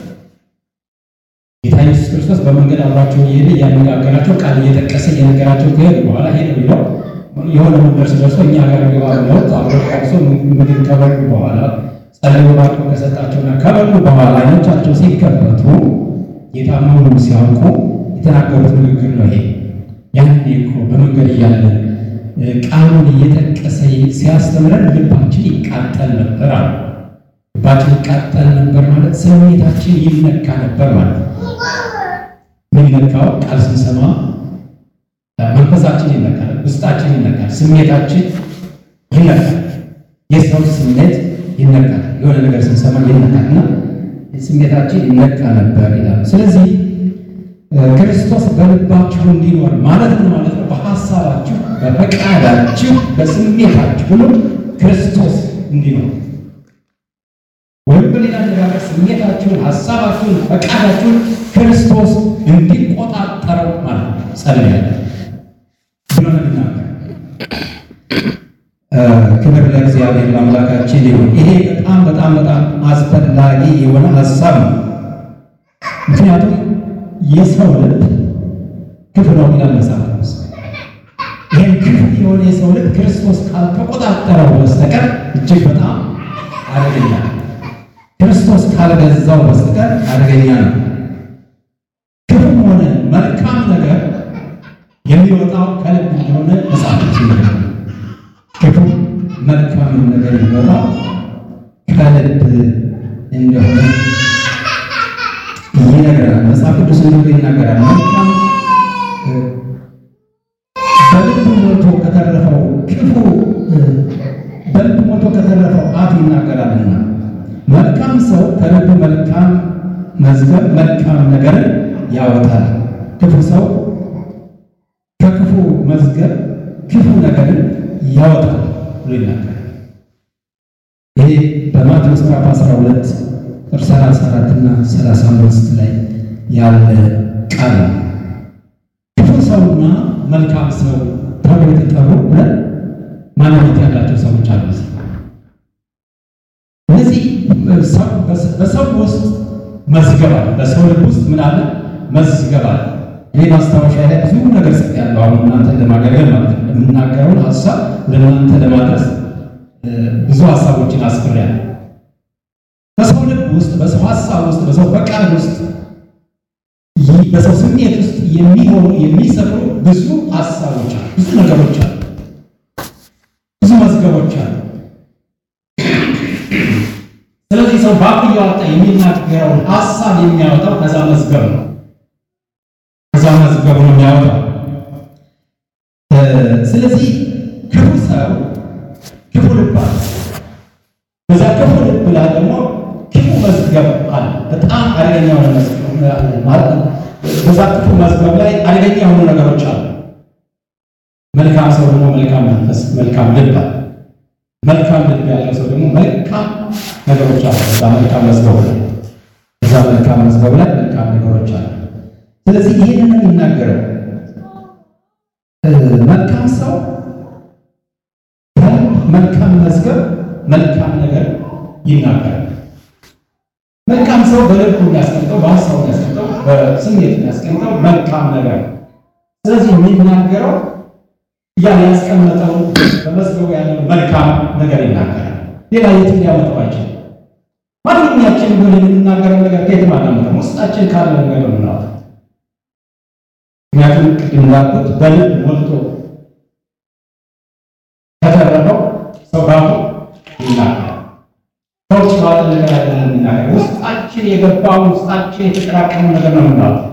ጌታ ኢየሱስ ክርስቶስ በመንገድ አብሯቸው እየሄደ እያነጋገራቸው ቃል እየጠቀሰ እየነገራቸው ከሄዱ በኋላ ሄደ ብለው የሆነ መንደር ሲደርሱ እኛ ጋር ገባ ብለውት አብሮ ቀምሶ ምግብ ከበሉ በኋላ ጸልዮ ባርኮ ከሰጣቸውና ከበሉ በኋላ አይኖቻቸው ሲከፈቱ ጌታ መሆኑን ሲያውቁ የተናገሩት ንግግር ነው ይሄ። ያኔ እኮ በመንገድ እያለን ቃሉን እየጠቀሰ ሲያስተምረን ልባችን ይቃጠል ነበር አሉ። ልባችን ይቃጠል ነበር ማለት ስሜታችን ይነካ ነበር ማለት ነው። የሚነካው ቃል ስንሰማ መንፈሳችን ይነካል፣ ውስጣችን ይነካል፣ ስሜታችን ይነካል። የሰው ስሜት ይነካል። የሆነ ነገር ስንሰማ ይነካል እና ስሜታችን ይነካ ነበር ይላል። ስለዚህ ክርስቶስ በልባችሁ እንዲኖር ማለት ነው ማለት ነው። በሀሳባችሁ፣ በፈቃዳችሁ፣ በስሜታችሁ ሁሉ ክርስቶስ እንዲኖር ወይም በሌላ አነጋገር ስሜታችሁን፣ ሀሳባችሁን፣ ፈቃዳችሁን ክርስቶስ እንዲቆጣጠረው ማለት ነው። ጸልያለሁ ብሎ ነው ክብር ለእግዚአብሔር ለአምላካችን ይሁን። ይሄ በጣም በጣም በጣም አስፈላጊ የሆነ ሀሳብ ነው። ምክንያቱም የሰው ልብ ክፉ ነው ይላል መጽሐፍ ቅዱስ። ይህን ክፉ የሆነ የሰው ልብ ክርስቶስ ካልተቆጣጠረው በስተቀር እጅግ በጣም አደገኛ ነው። ክርስቶስ ካልገዛው በስተቀር አደገኛ ነው። ክፉም ሆነ መልካም ነገር የሚወጣው ከልብ እንደሆነ መጽሐፍ ቅዱስ ይነግረናል። ክፉ መልካም ነገር የሚወጣው ከልብ እንደሆነ ይነገራል። መጽሐፍ ቅዱስ እንደሆነ ይናገራል። መልካም በልብ ሞልቶ ከተረፈው ክፉ በልብ ሞልቶ ከተረፈው አፍ ይናገራልና መልካም ሰው ከልቡ መልካም መዝገብ መልካም ነገርን ያወጣል። ክፉ ሰው ከክፉ መዝገብ ክፉ ነገርን ያወጣል ብሎ ይናገራል። ይሄ በማቴዎስ ምዕራፍ 12 ቁጥር 34 እና 35 ላይ ያለ ቃል ነው። ክፉ ሰውና መልካም ሰው ተብሎ የተጠሩ ሁለት ማንነት ያላቸው ሰዎች አሉ። እነዚህ በሰው ውስጥ መዝገብ አለ። በሰው ልብ ውስጥ ምን አለ? መዝገብ አለ። እኔ ማስታወሻ ላይ ብዙ ነገር ጽፌያለሁ። አሁን እናንተን ለማገልገል ማለት ነው። የምናገረውን ሀሳብ ወደ እናንተ ለማድረስ ብዙ ሀሳቦችን አስፍሬያለሁ። በሰው ልብ ውስጥ፣ በሰው ሀሳብ ውስጥ፣ በሰው ፈቃድ ውስጥ፣ በሰው ስሜት ውስጥ የሚሆኑ የሚሰፍሩ ብዙ ሀሳቦች አሉ፣ ብዙ ነገሮች አሉ። ሰው በአፍ እያወጣ የሚናገረውን ሀሳብ የሚያወጣው ከዛ መዝገብ ነው። ከዛ መዝገብ ነው የሚያወጣው። ስለዚህ ክፉ ሰው ክፉ ልብ አለ። በዛ ክፉ ልብ ላይ ደግሞ ክፉ መዝገብ አለ። በጣም አደገኛ የሆነ መዝገብ ማለት ነው። በዛ ክፉ መዝገብ ላይ አደገኛ የሆኑ ነገሮች አሉ። መልካም ሰው ደግሞ መልካም መንፈስ፣ መልካም ልብ አለ። መልካም ልብ ያለው ሰው ደግሞ መልካም ነገሮች አሉ። በዛ መልካም መዝገብ ላይ በዛ መልካም መዝገብ ላይ መልካም ነገሮች አሉ። ስለዚህ ይህንን ነው የሚናገረው መልካም ሰው መልካም መዝገብ መልካም ነገር ይናገራል። መልካም ሰው በልቡ የሚያስቀምጠው በሀሳቡ የሚያስቀምጠው በስሜት የሚያስቀምጠው መልካም ነገር ነው። ስለዚህ የሚናገረው ያን ያስቀመጠው በመዝገቡ ያለው መልካም ነገር ይናገራል። ሌላ የትም ሊያመጣው አይችልም። ማንኛችን ቢሆን የምንናገረው ነገር ከየትም አናመጣም። ውስጣችን ካለ ነገር ነው የምናወጣው። ምክንያቱም ቅድም እንዳልኩት በልብ ሞልቶ ከተረፈው ሰው ባፉ ይናገራል። ሰዎች ባለ ነገር አይደለም የሚናገር ውስጣችን የገባው ውስጣችን የተጠራቀመው ነገር ነው የምናወጣው።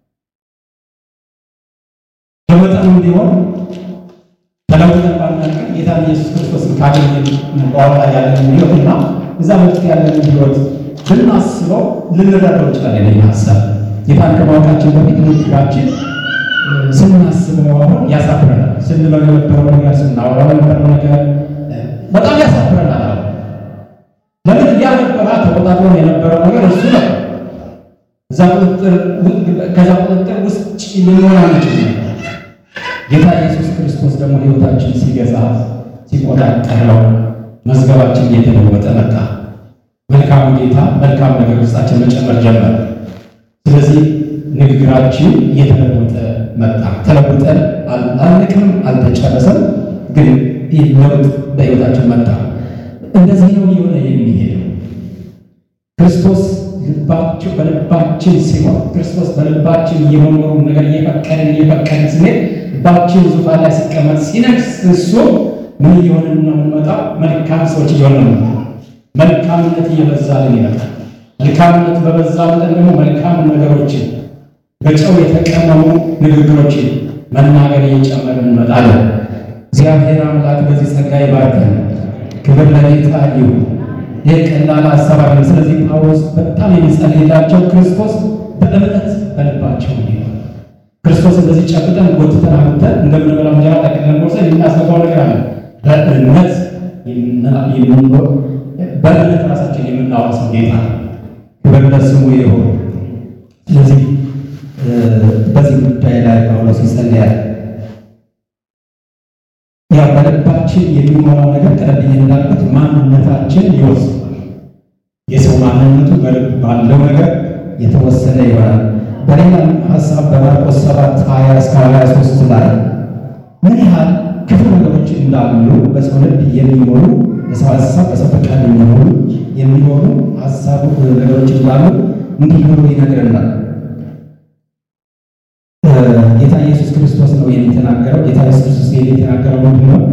በመጠኑም ቢሆን ተለውጠን ባናውቅም ጌታ ኢየሱስ ክርስቶስን ካገኘን በኋላ ያለን ሕይወትና እዛ በፊት ያለን ሕይወት ብናስበው ልንረዳው እንችላለን። ይህ ሀሳብ ጌታን ከማወቃችን በፊት ንግግራችን ስናስበው አሁን ያሳፍረናል። ስንለው የነበረው ነገር ስናወራው የነበረው ነገር በጣም ያሳፍረናል። አሁን ለምን እያነበራ ተቆጣጥሮ የነበረው ነገር እሱ ነው። እዛ ቁጥጥር ከዛ ቁጥጥር ውስጥ ልንሆን አንችል ነበር። ጌታ ኢየሱስ ክርስቶስ ደግሞ ሕይወታችን ሲገዛ ሲቆጣጠረው መዝገባችን እየተለወጠ መጣ። መልካሙ ጌታ መልካም ነገር ውስጣችን መጨመር ጀመረ። ስለዚህ ንግግራችን እየተለወጠ መጣ። ተለውጠን አልንቅም፣ አልተጨረሰም፣ ግን ይህ ለውጥ በሕይወታችን መጣ። እንደዚህ ነው እየሆነ የሚሄደው። ክርስቶስ ልባቸው በልባችን ሲሆን ክርስቶስ በልባችን የመኖሩ ነገር እየፈቀድን እየፈቀድን ስንሄድ ልባችን ዙፋን ላይ ሲቀመጥ ሲነግስ እሱ ምን እየሆንን ነው የምንመጣው? መልካም ሰዎች እየሆነ ነው። መልካምነት እየበዛልን ይመጣል። መልካምነት በበዛ መጠን ደግሞ መልካም ነገሮችን በጨው የተቀመሙ ንግግሮችን መናገር እየጨመርን እንመጣለን። እግዚአብሔር አምላክ በዚህ ጸጋ ይባርከን። ክብር ለጌታ ይሁን። ይህ ቀላል ሀሳብ አይደለም። ስለዚህ ጳውሎስ በጣም የሚጸልይላቸው ክርስቶስ በእምነት በልባቸው እንዲሆን ክርስቶስ እንደዚህ ጨብጠን ጎትተን አምጥተን እንደምንበላው እንጀራ ጠቅልለን ወስደን የምናስገባው ነገር አለ። በእምነት የምንኖር በእምነት ራሳችን የምናወርሰው ጌታ ነው። ክብር ለስሙ ይሁን። ስለዚህ በዚህ ጉዳይ ላይ ጳውሎስ ይጸልያል። ያ በልባችን የሚሞላው ነገር ቀደም እንዳልኩት ማንነታችን ይወስናል። የሰው ማንነቱ በልብ ባለው ነገር የተወሰነ ይሆናል። በሌላ ሀሳብ በማርቆስ 7 20 እስከ 23 ላይ ምን ያህል ክፉ ነገሮች እንዳሉ በሰው ልብ የሚሞሉ በሰው ሀሳብ በሰው ፈቃድ የሚሞሉ የሚሆኑ ሀሳቡ ነገሮች እንዳሉ እንዲህ ብሎ ይነግረናል። ጌታ ኢየሱስ ክርስቶስ ነው የተናገረው። ጌታ ኢየሱስ ክርስቶስ የተናገረው ምንድን ነው?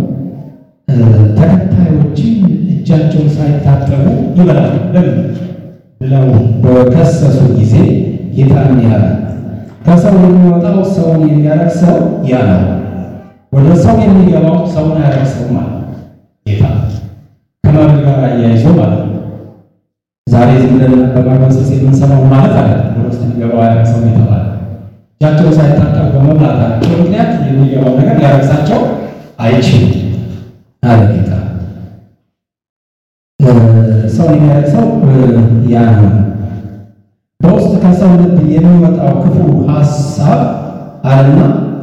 ተከታዮችን እጃቸውን ሳይታጠቡ ይበላሉ ለምን ብለው በከሰሱ ጊዜ ጌታ ምን ያለ ከሰው የሚወጣው ሰውን የሚያረክሰው ያ ነው፣ ወደ ሰው የሚገባው ሰውን አያረክሰው ማለት ጌታ ከመብል ጋር አያይዞ ማለት ነው። ዛሬ ዝም ብለን በማግበስበስ የምንሰማው ማለት አለ ወደ ውስጥ የሚገባው አያረክሰው የተባለ እጃቸውን ሳይታጠቡ በመብላታቸው ምክንያት የሚገባው ነገር ሊያረክሳቸው አይችልም አለ ጌታ። ሰውን የሚያረክሰው ያ ነው። በውስጥ ከሰው ልብ የሚወጣው ክፉ ሀሳብ አለና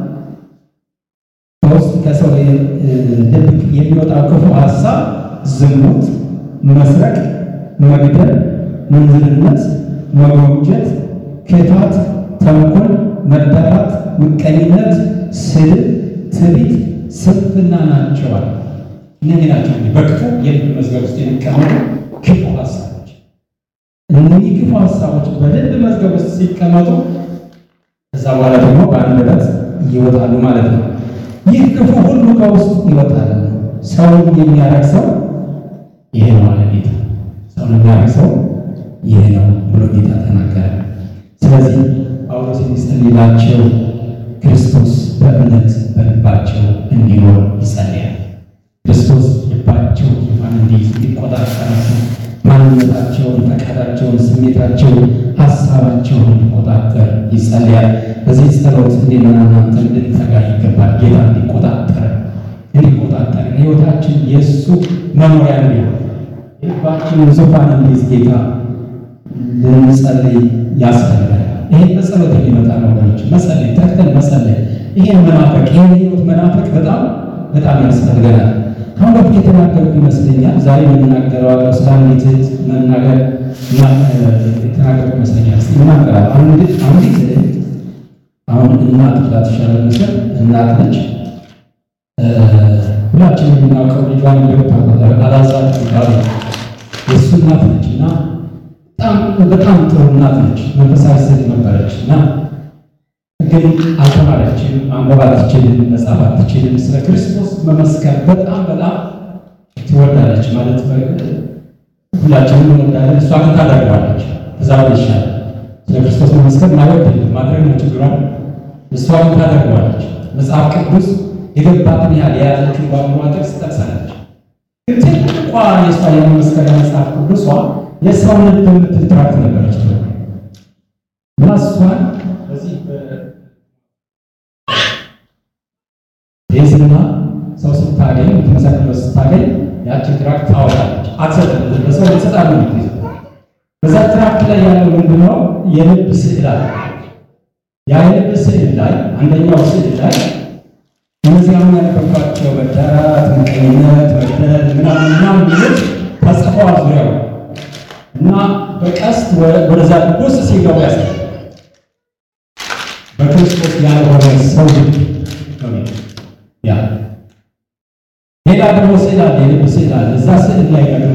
በውስጥ ከሰው ልብ የሚወጣው ክፉ ሀሳብ ዝሙት፣ መስረቅ፣ መግደል፣ ምንዝርነት፣ መጎምጀት፣ ክፋት፣ ተንኮል፣ መዳራት፣ ምቀኝነት፣ ስድብ፣ ትዕቢት፣ ስንፍና ናቸዋል። እነዚህ ናቸው በክፉ የልብ መዝገብ ውስጥ የሚቀመጡ ክፉ ሀሳቦች። እነዚህ ክፉ ሀሳቦች በልብ መዝገብ ውስጥ ሲቀመጡ ከዛ በኋላ ደግሞ በአንደበት ይወጣሉ ማለት ነው። ይህ ክፉ ሁሉ ከውስጥ ይወጣል። ሰውን የሚያረክሰው ይሄ ነው ማለት ጌታ። ሰውን የሚያረክሰው ይህ ነው ብሎ ጌታ ተናገረ። ስለዚህ ጳውሎስ የሚጸልይላቸው ክርስቶስ በእምነት በልባቸው እንዲኖር ይጸልያል። ክርስቶስ ልባቸው ዙፋን እንዲይዝ እንዲቆጣጠራቸው፣ ማንነታቸውን፣ ፈቃዳቸውን፣ ስሜታቸውን፣ ሀሳባቸውን እንዲቆጣጠር ይጸልያል። በዚህ ጸሎት እንዴና እናንተ እንድንተጋ ይገባል። ጌታ እንዲቆጣጠር እንዲቆጣጠር ሕይወታችን የእሱ መኖሪያ እንዲሆን ልባችንን ዙፋን እንዲይዝ ጌታ ልንጸልይ ያስፈልጋል። ይሄ በጸሎት የሚመጣ ነው ወገኖች፣ መጸለይ ተክተን መጸለይ። ይሄን መናፈቅ ይሄን ህይወት መናፈቅ በጣም በጣም ያስፈልገናል። አሁን በፊት የተናገርኩ ይመስለኛል። ዛሬ የምናገረው አለው ስለ አንዲት እህት መናገር የተናገርኩ ይመስለኛል። እስኪ እናገራለሁ። አንዲት አንዲት እህት አሁን እናት ብላት ይሻላል መሰል እናት ነች። ሁላችንም የምናውቀው ልጇን እንደምታቆጠር አላዛር ይባላል። የእሱ እናት ነች እና በጣም በጣም ጥሩ እናት ነች። መንፈሳዊ ሴት ነበረች እና ግን አልተማረችም፣ ማንበብ አትችልም፣ መጻፍ አትችልም። ስለ ክርስቶስ መመስከር በጣም በጣም ትወዳለች። ማለት ሁላችንም እንወዳለን፣ እሷ ግን ታደርገዋለች። ከዛ ይሻላል ስለ ክርስቶስ መመስከር ማለት ማድረግ ነው ችግሯ። እሷ ግን ታደርገዋለች። መጽሐፍ ቅዱስ የገባትን ያህል የያዘችውን በአእምሯ ጥቅስ ጠቅሳለች። ግን ትልቋ የእሷ የመመስከሪያ መጽሐፍ ቅዱሷ የሰውን ልብ የምትል ትራክት ነበረች እና እሷን በዚህ ቤዝና ሰው ስታገኝ የምትመሰክረው ስታገኝ ያችን ትራክት ታወጣለች። አትሰጥም፣ ለሰው ልትሰጣለ ነው። በዛ ትራክት ላይ ያለው ምንድነው? የልብ ስዕል አለ። ያ የልብ ስዕል ላይ አንደኛው ስዕል ላይ እነዚህ አሁን ያነበባቸው መዳራት፣ ምቀኝነት፣ መግደል ምናምን ምናምን ሚሉት ተጽፈዋል ዙሪያው እና በቀስት ወደዛ ውስጥ ሲገቡ ያሳያል። በክርስቶስ ያልሆነ ሰው ልብ ያ ሌላ ደግሞ ስዕል አለ፣ የልብ ስዕል አለ። እዛ ስዕል ላይ ደግሞ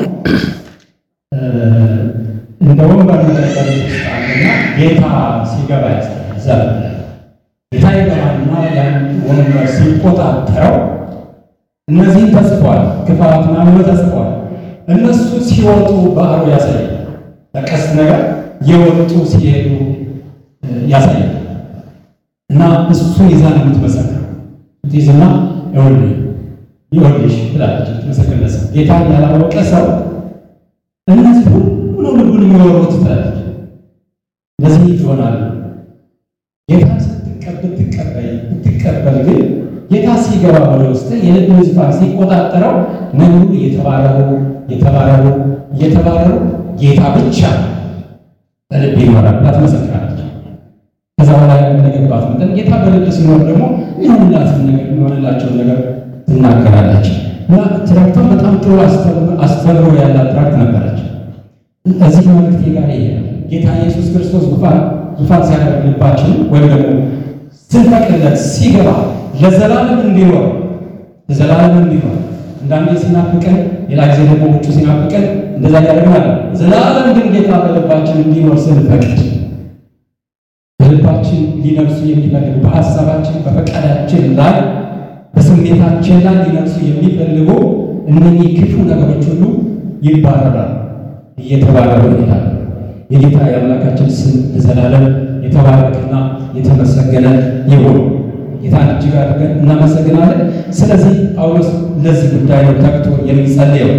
እንደ ወንበር ነገር ውስጥ አለና ጌታ ሲገባ ያሳያል። እዛ ጌታ ይገባና ያን ወንበር ሲቆጣጠረው እነዚህም ተጽፏል፣ ክፋት ምናምን ተጽፏል። እነሱ ሲወጡ ባህሩ ያሳያል። በቀስት ነገር የወጡ ሲሄዱ ያሳያል። እና እሱን ይዛ ነው የምትመሰክረው። ትይዝና ይኸውልህ ይኸውልሽ ትላለች የምትመሰክርለት ሰው። ጌታን ያላወቀ ሰው እነዚህ ሁሉ ልቡን የሚወሩት ትላለች። እነዚህ ይሆናሉ። ጌታን ስትቀበል ትቀበል ብትቀበል ግን ጌታ ሲገባ ወደ ውስጥ የልብ ዙፋን ሲቆጣጠረው ነገሩ እየተባረሩ እየተባረሩ እየተባረሩ ጌታ ብቻ በልብ ይኖራል ብላ ትመሰክራለች። ከዛ በኋላ የምንገባት መጠን ጌታ በልብ ሲኖር ደግሞ የሆንላትን ነገር የሆንላቸውን ነገር ትናገራለች። እና ትራክቷን በጣም ጥሩ አስተምሮ ያላት ትራክት ነበረች። እዚህ መልክቴ ጋር ይሄ ነው። ጌታ ኢየሱስ ክርስቶስ ዙፋን ዙፋን ሲያደርግ ልባችን ወይም ደግሞ ስንፈቅድለት ሲገባ ለዘላለም እንዲኖር ለዘላለም እንዲኖር እንዳንዴ ሲናፍቀን ሌላ ጊዜ ደግሞ ውጩ ሲናፍቀን እንደዛ ያደርግናል። ዘላለም ግን ጌታ በልባችን እንዲኖር ስንፈቅድ በልባችን ሊነግሱ የሚፈልጉ በሀሳባችን በፈቃዳችን ላይ በስሜታችን ላይ ሊነግሱ የሚፈልጉ እነኚህ ክፉ ነገሮች ሁሉ ይባረራል፣ እየተባረሩ ይሄዳል። የጌታ የአምላካችን ስም ለዘላለም የተባረከና የተመሰገነ ይሁን። ጌታን እጅግ አድርገን እናመሰግናለን። ስለዚህ ጳውሎስ ለዚህ ጉዳይ ነው ተግቶ የሚጸልየው።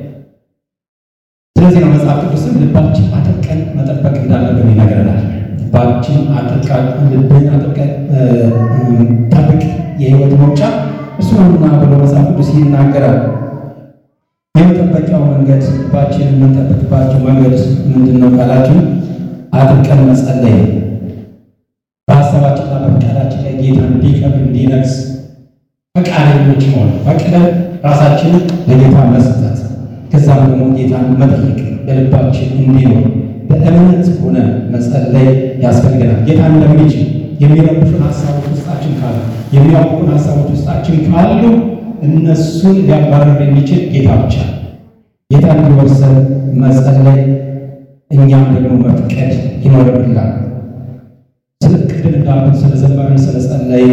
ስለዚህ ነው መጽሐፍ ቅዱስም ልባችን አጥብቀን መጠበቅ እንዳለብን ይነግረናል። ልባችን አጥብቀን ልብን አጥብቀን ጠብቅ የሕይወት መውጫ እሱ ነውና ብሎ መጽሐፍ ቅዱስ ይናገራል። የመጠበቂያው መንገድ ልባችን የምንጠብቅባቸው መንገድ ምንድን ነው ካላችሁ አጥብቀን መጸለይ ነው። በሀሳባችንና በፈቃዳችን ላይ ጌታ እንዲከብር እንዲነግስ ፈቃደኞች መሆን ፈቅደን ራሳችንን ለጌታ መስጠት ከዛም ደግሞ ጌታን መጠየቅ በልባችን እንዲኖር በእምነት ሆነን መጸለይ ያስፈልገናል። ጌታ እንደሚችል የሚረብሹን ሀሳቦች ውስጣችን ካሉ የሚያውቁን ሀሳቦች ውስጣችን ካሉ እነሱን ሊያባረር የሚችል ጌታ ብቻ ጌታ እንዲወርሰን መጸለይ እኛም ደግሞ መፍቀድ ይኖርብናል። ስለ ቅድም እንዳልኩት ስለዘመርን ስለጸለይ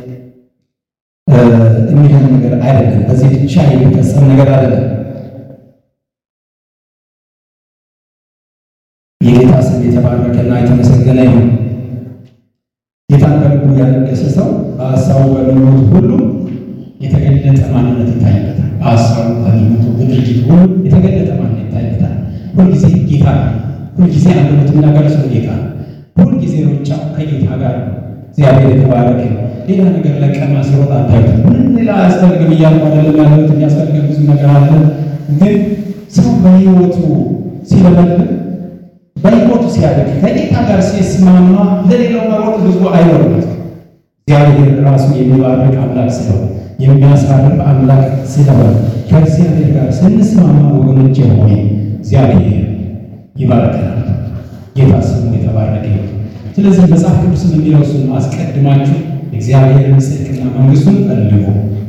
የሚሆን ነገር አይደለም። በዚህ ብቻ የሚፈጸም ነገር አይደለም። የተባረከና የተመሰገነ ይሁን። ጌታን በልቡ ያነገሰ ሰው በሀሳቡ በምኞቱ ሁሉ የተገለጠ ማንነት ይታይበታል። በሀሳቡ በምኞቱ በድርጊቱ ሁሉ የተገለጠ ማንነት ይታይበታል። ሁልጊዜ ጌታ ነው። ሁልጊዜ አንደበት የሚናገር ሰው ጌታ ነው። ሁልጊዜ ሩጫው ከጌታ ጋር ነው። እግዚአብሔር የተባረከ ነው። ሌላ ነገር ለቀማ ሲሮጥ አታዩትም። ምንም ሌላ አያስፈልግም እያልኩ አይደለም ያለሁት። የሚያስፈልገን ብዙ ነገር አለ። ግን ሰው በሕይወቱ ሲለመልም በሕይወቱ ሲያደግ ከጌታ ጋር ሲስማማ ለሌላው መሮጥ ብዙ አይኖርበት። እግዚአብሔር ራሱ የሚባርክ አምላክ ስለሆነ የሚያሳርፍ አምላክ ስለሆነ ከእግዚአብሔር ጋር ስንስማማ ወገኖቼ ሆይ እግዚአብሔር ይባርከናል። ጌታ ስሙ የተባረከ ይሁን። ስለዚህ መጽሐፍ ቅዱስ የሚለው እሱን አስቀድማችሁ እግዚአብሔርን ጽድቅና መንግሥቱን ፈልጉ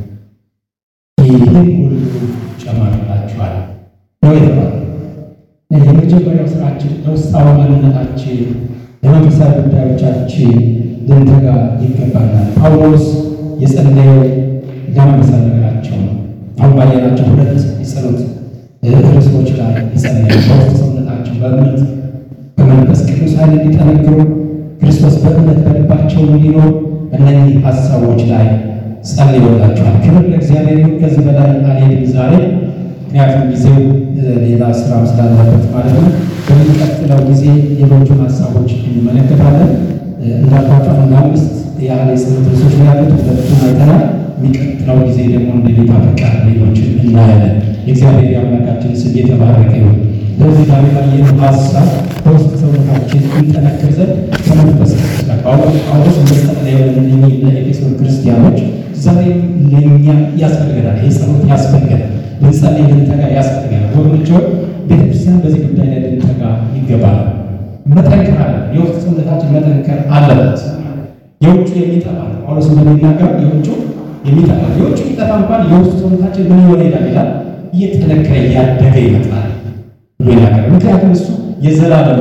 ይህን ሁሉ ጨመርላችኋል ነው የተባለ። የመጀመሪያው ስራችን ለውስጣዊ ማንነታችን ለመንፈሳዊ ጉዳዮቻችን ልንተጋ ይገባናል። ጳውሎስ የጸለየው ለመንፈሳዊ ነገራቸው ነው። አሁን ባየናቸው ሁለት የጸሎት ርዕሶች ላይ የጸለየ በውስጥ ሰውነታቸው በእምነት በመንፈስ ቅዱስ ኃይል እንዲጠነክሩ ክርስቶስ በእምነት በልባቸው እንዲኖር እነዚህ ሀሳቦች ላይ ጸልዮላቸዋል። ክብር ለእግዚአብሔር ይሁን። ከዚህ በላይ አልሄድም ዛሬ ምክንያቱም ጊዜው ሌላ ስራም ስላለበት ማለት ነው። በሚቀጥለው ጊዜ ሌሎቹን ሀሳቦች እንመለከታለን። እንዳልኳቸው አንድ አምስት ያህል የጸሎት ርዕሶች ነው ያሉት። ሁለቱን አይተናል። የሚቀጥለው ጊዜ ደግሞ እንደ ጌታ ፈቃድ ሌሎችን እናያለን። የእግዚአብሔር የአምላካችን ስም የተባረከ ይሁን። ለዚህ ዛሬ ባየነው ሀሳብ በውስጥ ሰውነታችን እንጠነክር ዘንድ ከመንፈስ ቅዱስ ጋር ጳውሎስ እንደጸለየ ለእነኚህ ለኤፌሶን ክርስቲያኖች ዛሬም ለእኛ ያስፈልገናል። ይህ ጸሎት ያስፈልገናል። ልንጸልይ ልንተጋ ያስፈልገናል። ወገኖች ቤተክርስቲያን በዚህ ጉዳይ ላይ ልንተጋ ይገባል። መጠንከር አለ። የውስጥ ሰውነታችን መጠንከር አለበት። የውጭ የሚጠፋ ጳውሎስ እንደሚናገረው የውጭ የሚጠፋ የውጭ የሚጠፋ እንኳን የውስጥ ሰውነታችን ምን ይሆን ይላል ይላል እየጠነከረ እያደገ ይመጣል ብሎ ይናገራል። ምክንያቱም እሱ የዘላለም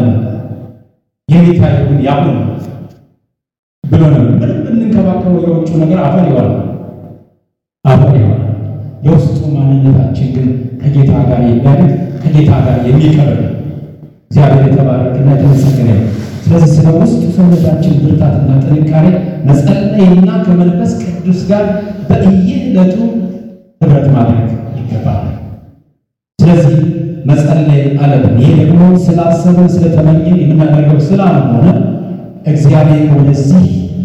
የሚታየውን ያሁን ብሎ ነው። ምንም ብንንከባከበው የውጭ ነገር አፈር ይሆናል አፈር ይሆናል። የውስጡ ማንነታችን ግን ከጌታ ጋር የሚያድግ ከጌታ ጋር የሚቀርብ እግዚአብሔር የተባረከና የተመሰገነ ነው። ስለዚህ ስለ ውስጡ ሰውነታችን ብርታትና ጥንካሬ መጸለይና ከመንፈስ ቅዱስ ጋር በየዕለቱ ህብረት ማድረግ ይገባል። ስለዚህ መጸለይ አለብን። ይህ ደግሞ ስላሰብን ስለተመኘን የምናደርገው ስላልሆነ እግዚአብሔር ወደዚህ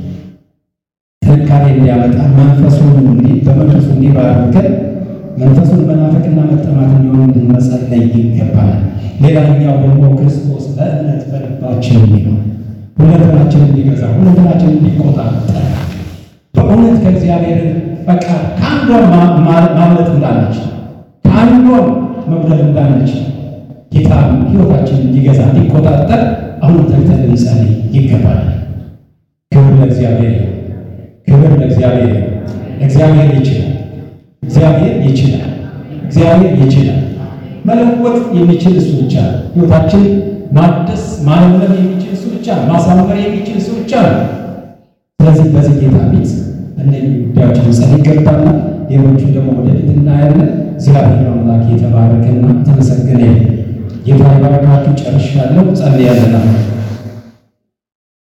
ጥንካሬ እንዲያመጣ መንፈሱን በመንፈሱ እንዲባርከን መንፈሱን መናፈቅና መጠማት እንዲሆን መጸለይ ይገባናል። ሌላኛው ደግሞ ክርስቶስ በእምነት በልባችን እንዲኖር ሁለንተናችን እንዲገዛ ሁለንተናችን እንዲቆጣጠር በእውነት ከእግዚአብሔር ፈቃድ ከአንዷ ማምለጥ እንዳለች ከአንዷ መጉደል እንዳለች ጌታ ሕይወታችን እንዲገዛ እንዲቆጣጠር አሁን ተግተን ልንጸልይ ይገባል። ክብር ለእግዚአብሔር ይሁን። ክብር ለእግዚአብሔር ይሁን። እግዚአብሔር ይችላል። እግዚአብሔር ይችላል። እግዚአብሔር ይችላል። መለወጥ የሚችል እሱ ብቻ ነው። ሕይወታችን ማደስ ማለምለም የሚችል እሱ ብቻ ነው። ማሳመር የሚችል እሱ ብቻ ነው። ስለዚህ በዚህ ጌታ ፊት እነዚህ ጉዳዮች ልንጸልይ ይገባናል። ሌሎቹን ደግሞ ወደፊት እናያለን። እግዚአብሔር አምላክ የተባረከና ተመሰገነ ይሁን። ጌታ ይባርካችሁ። ጨርሻለሁ። ጸልያለና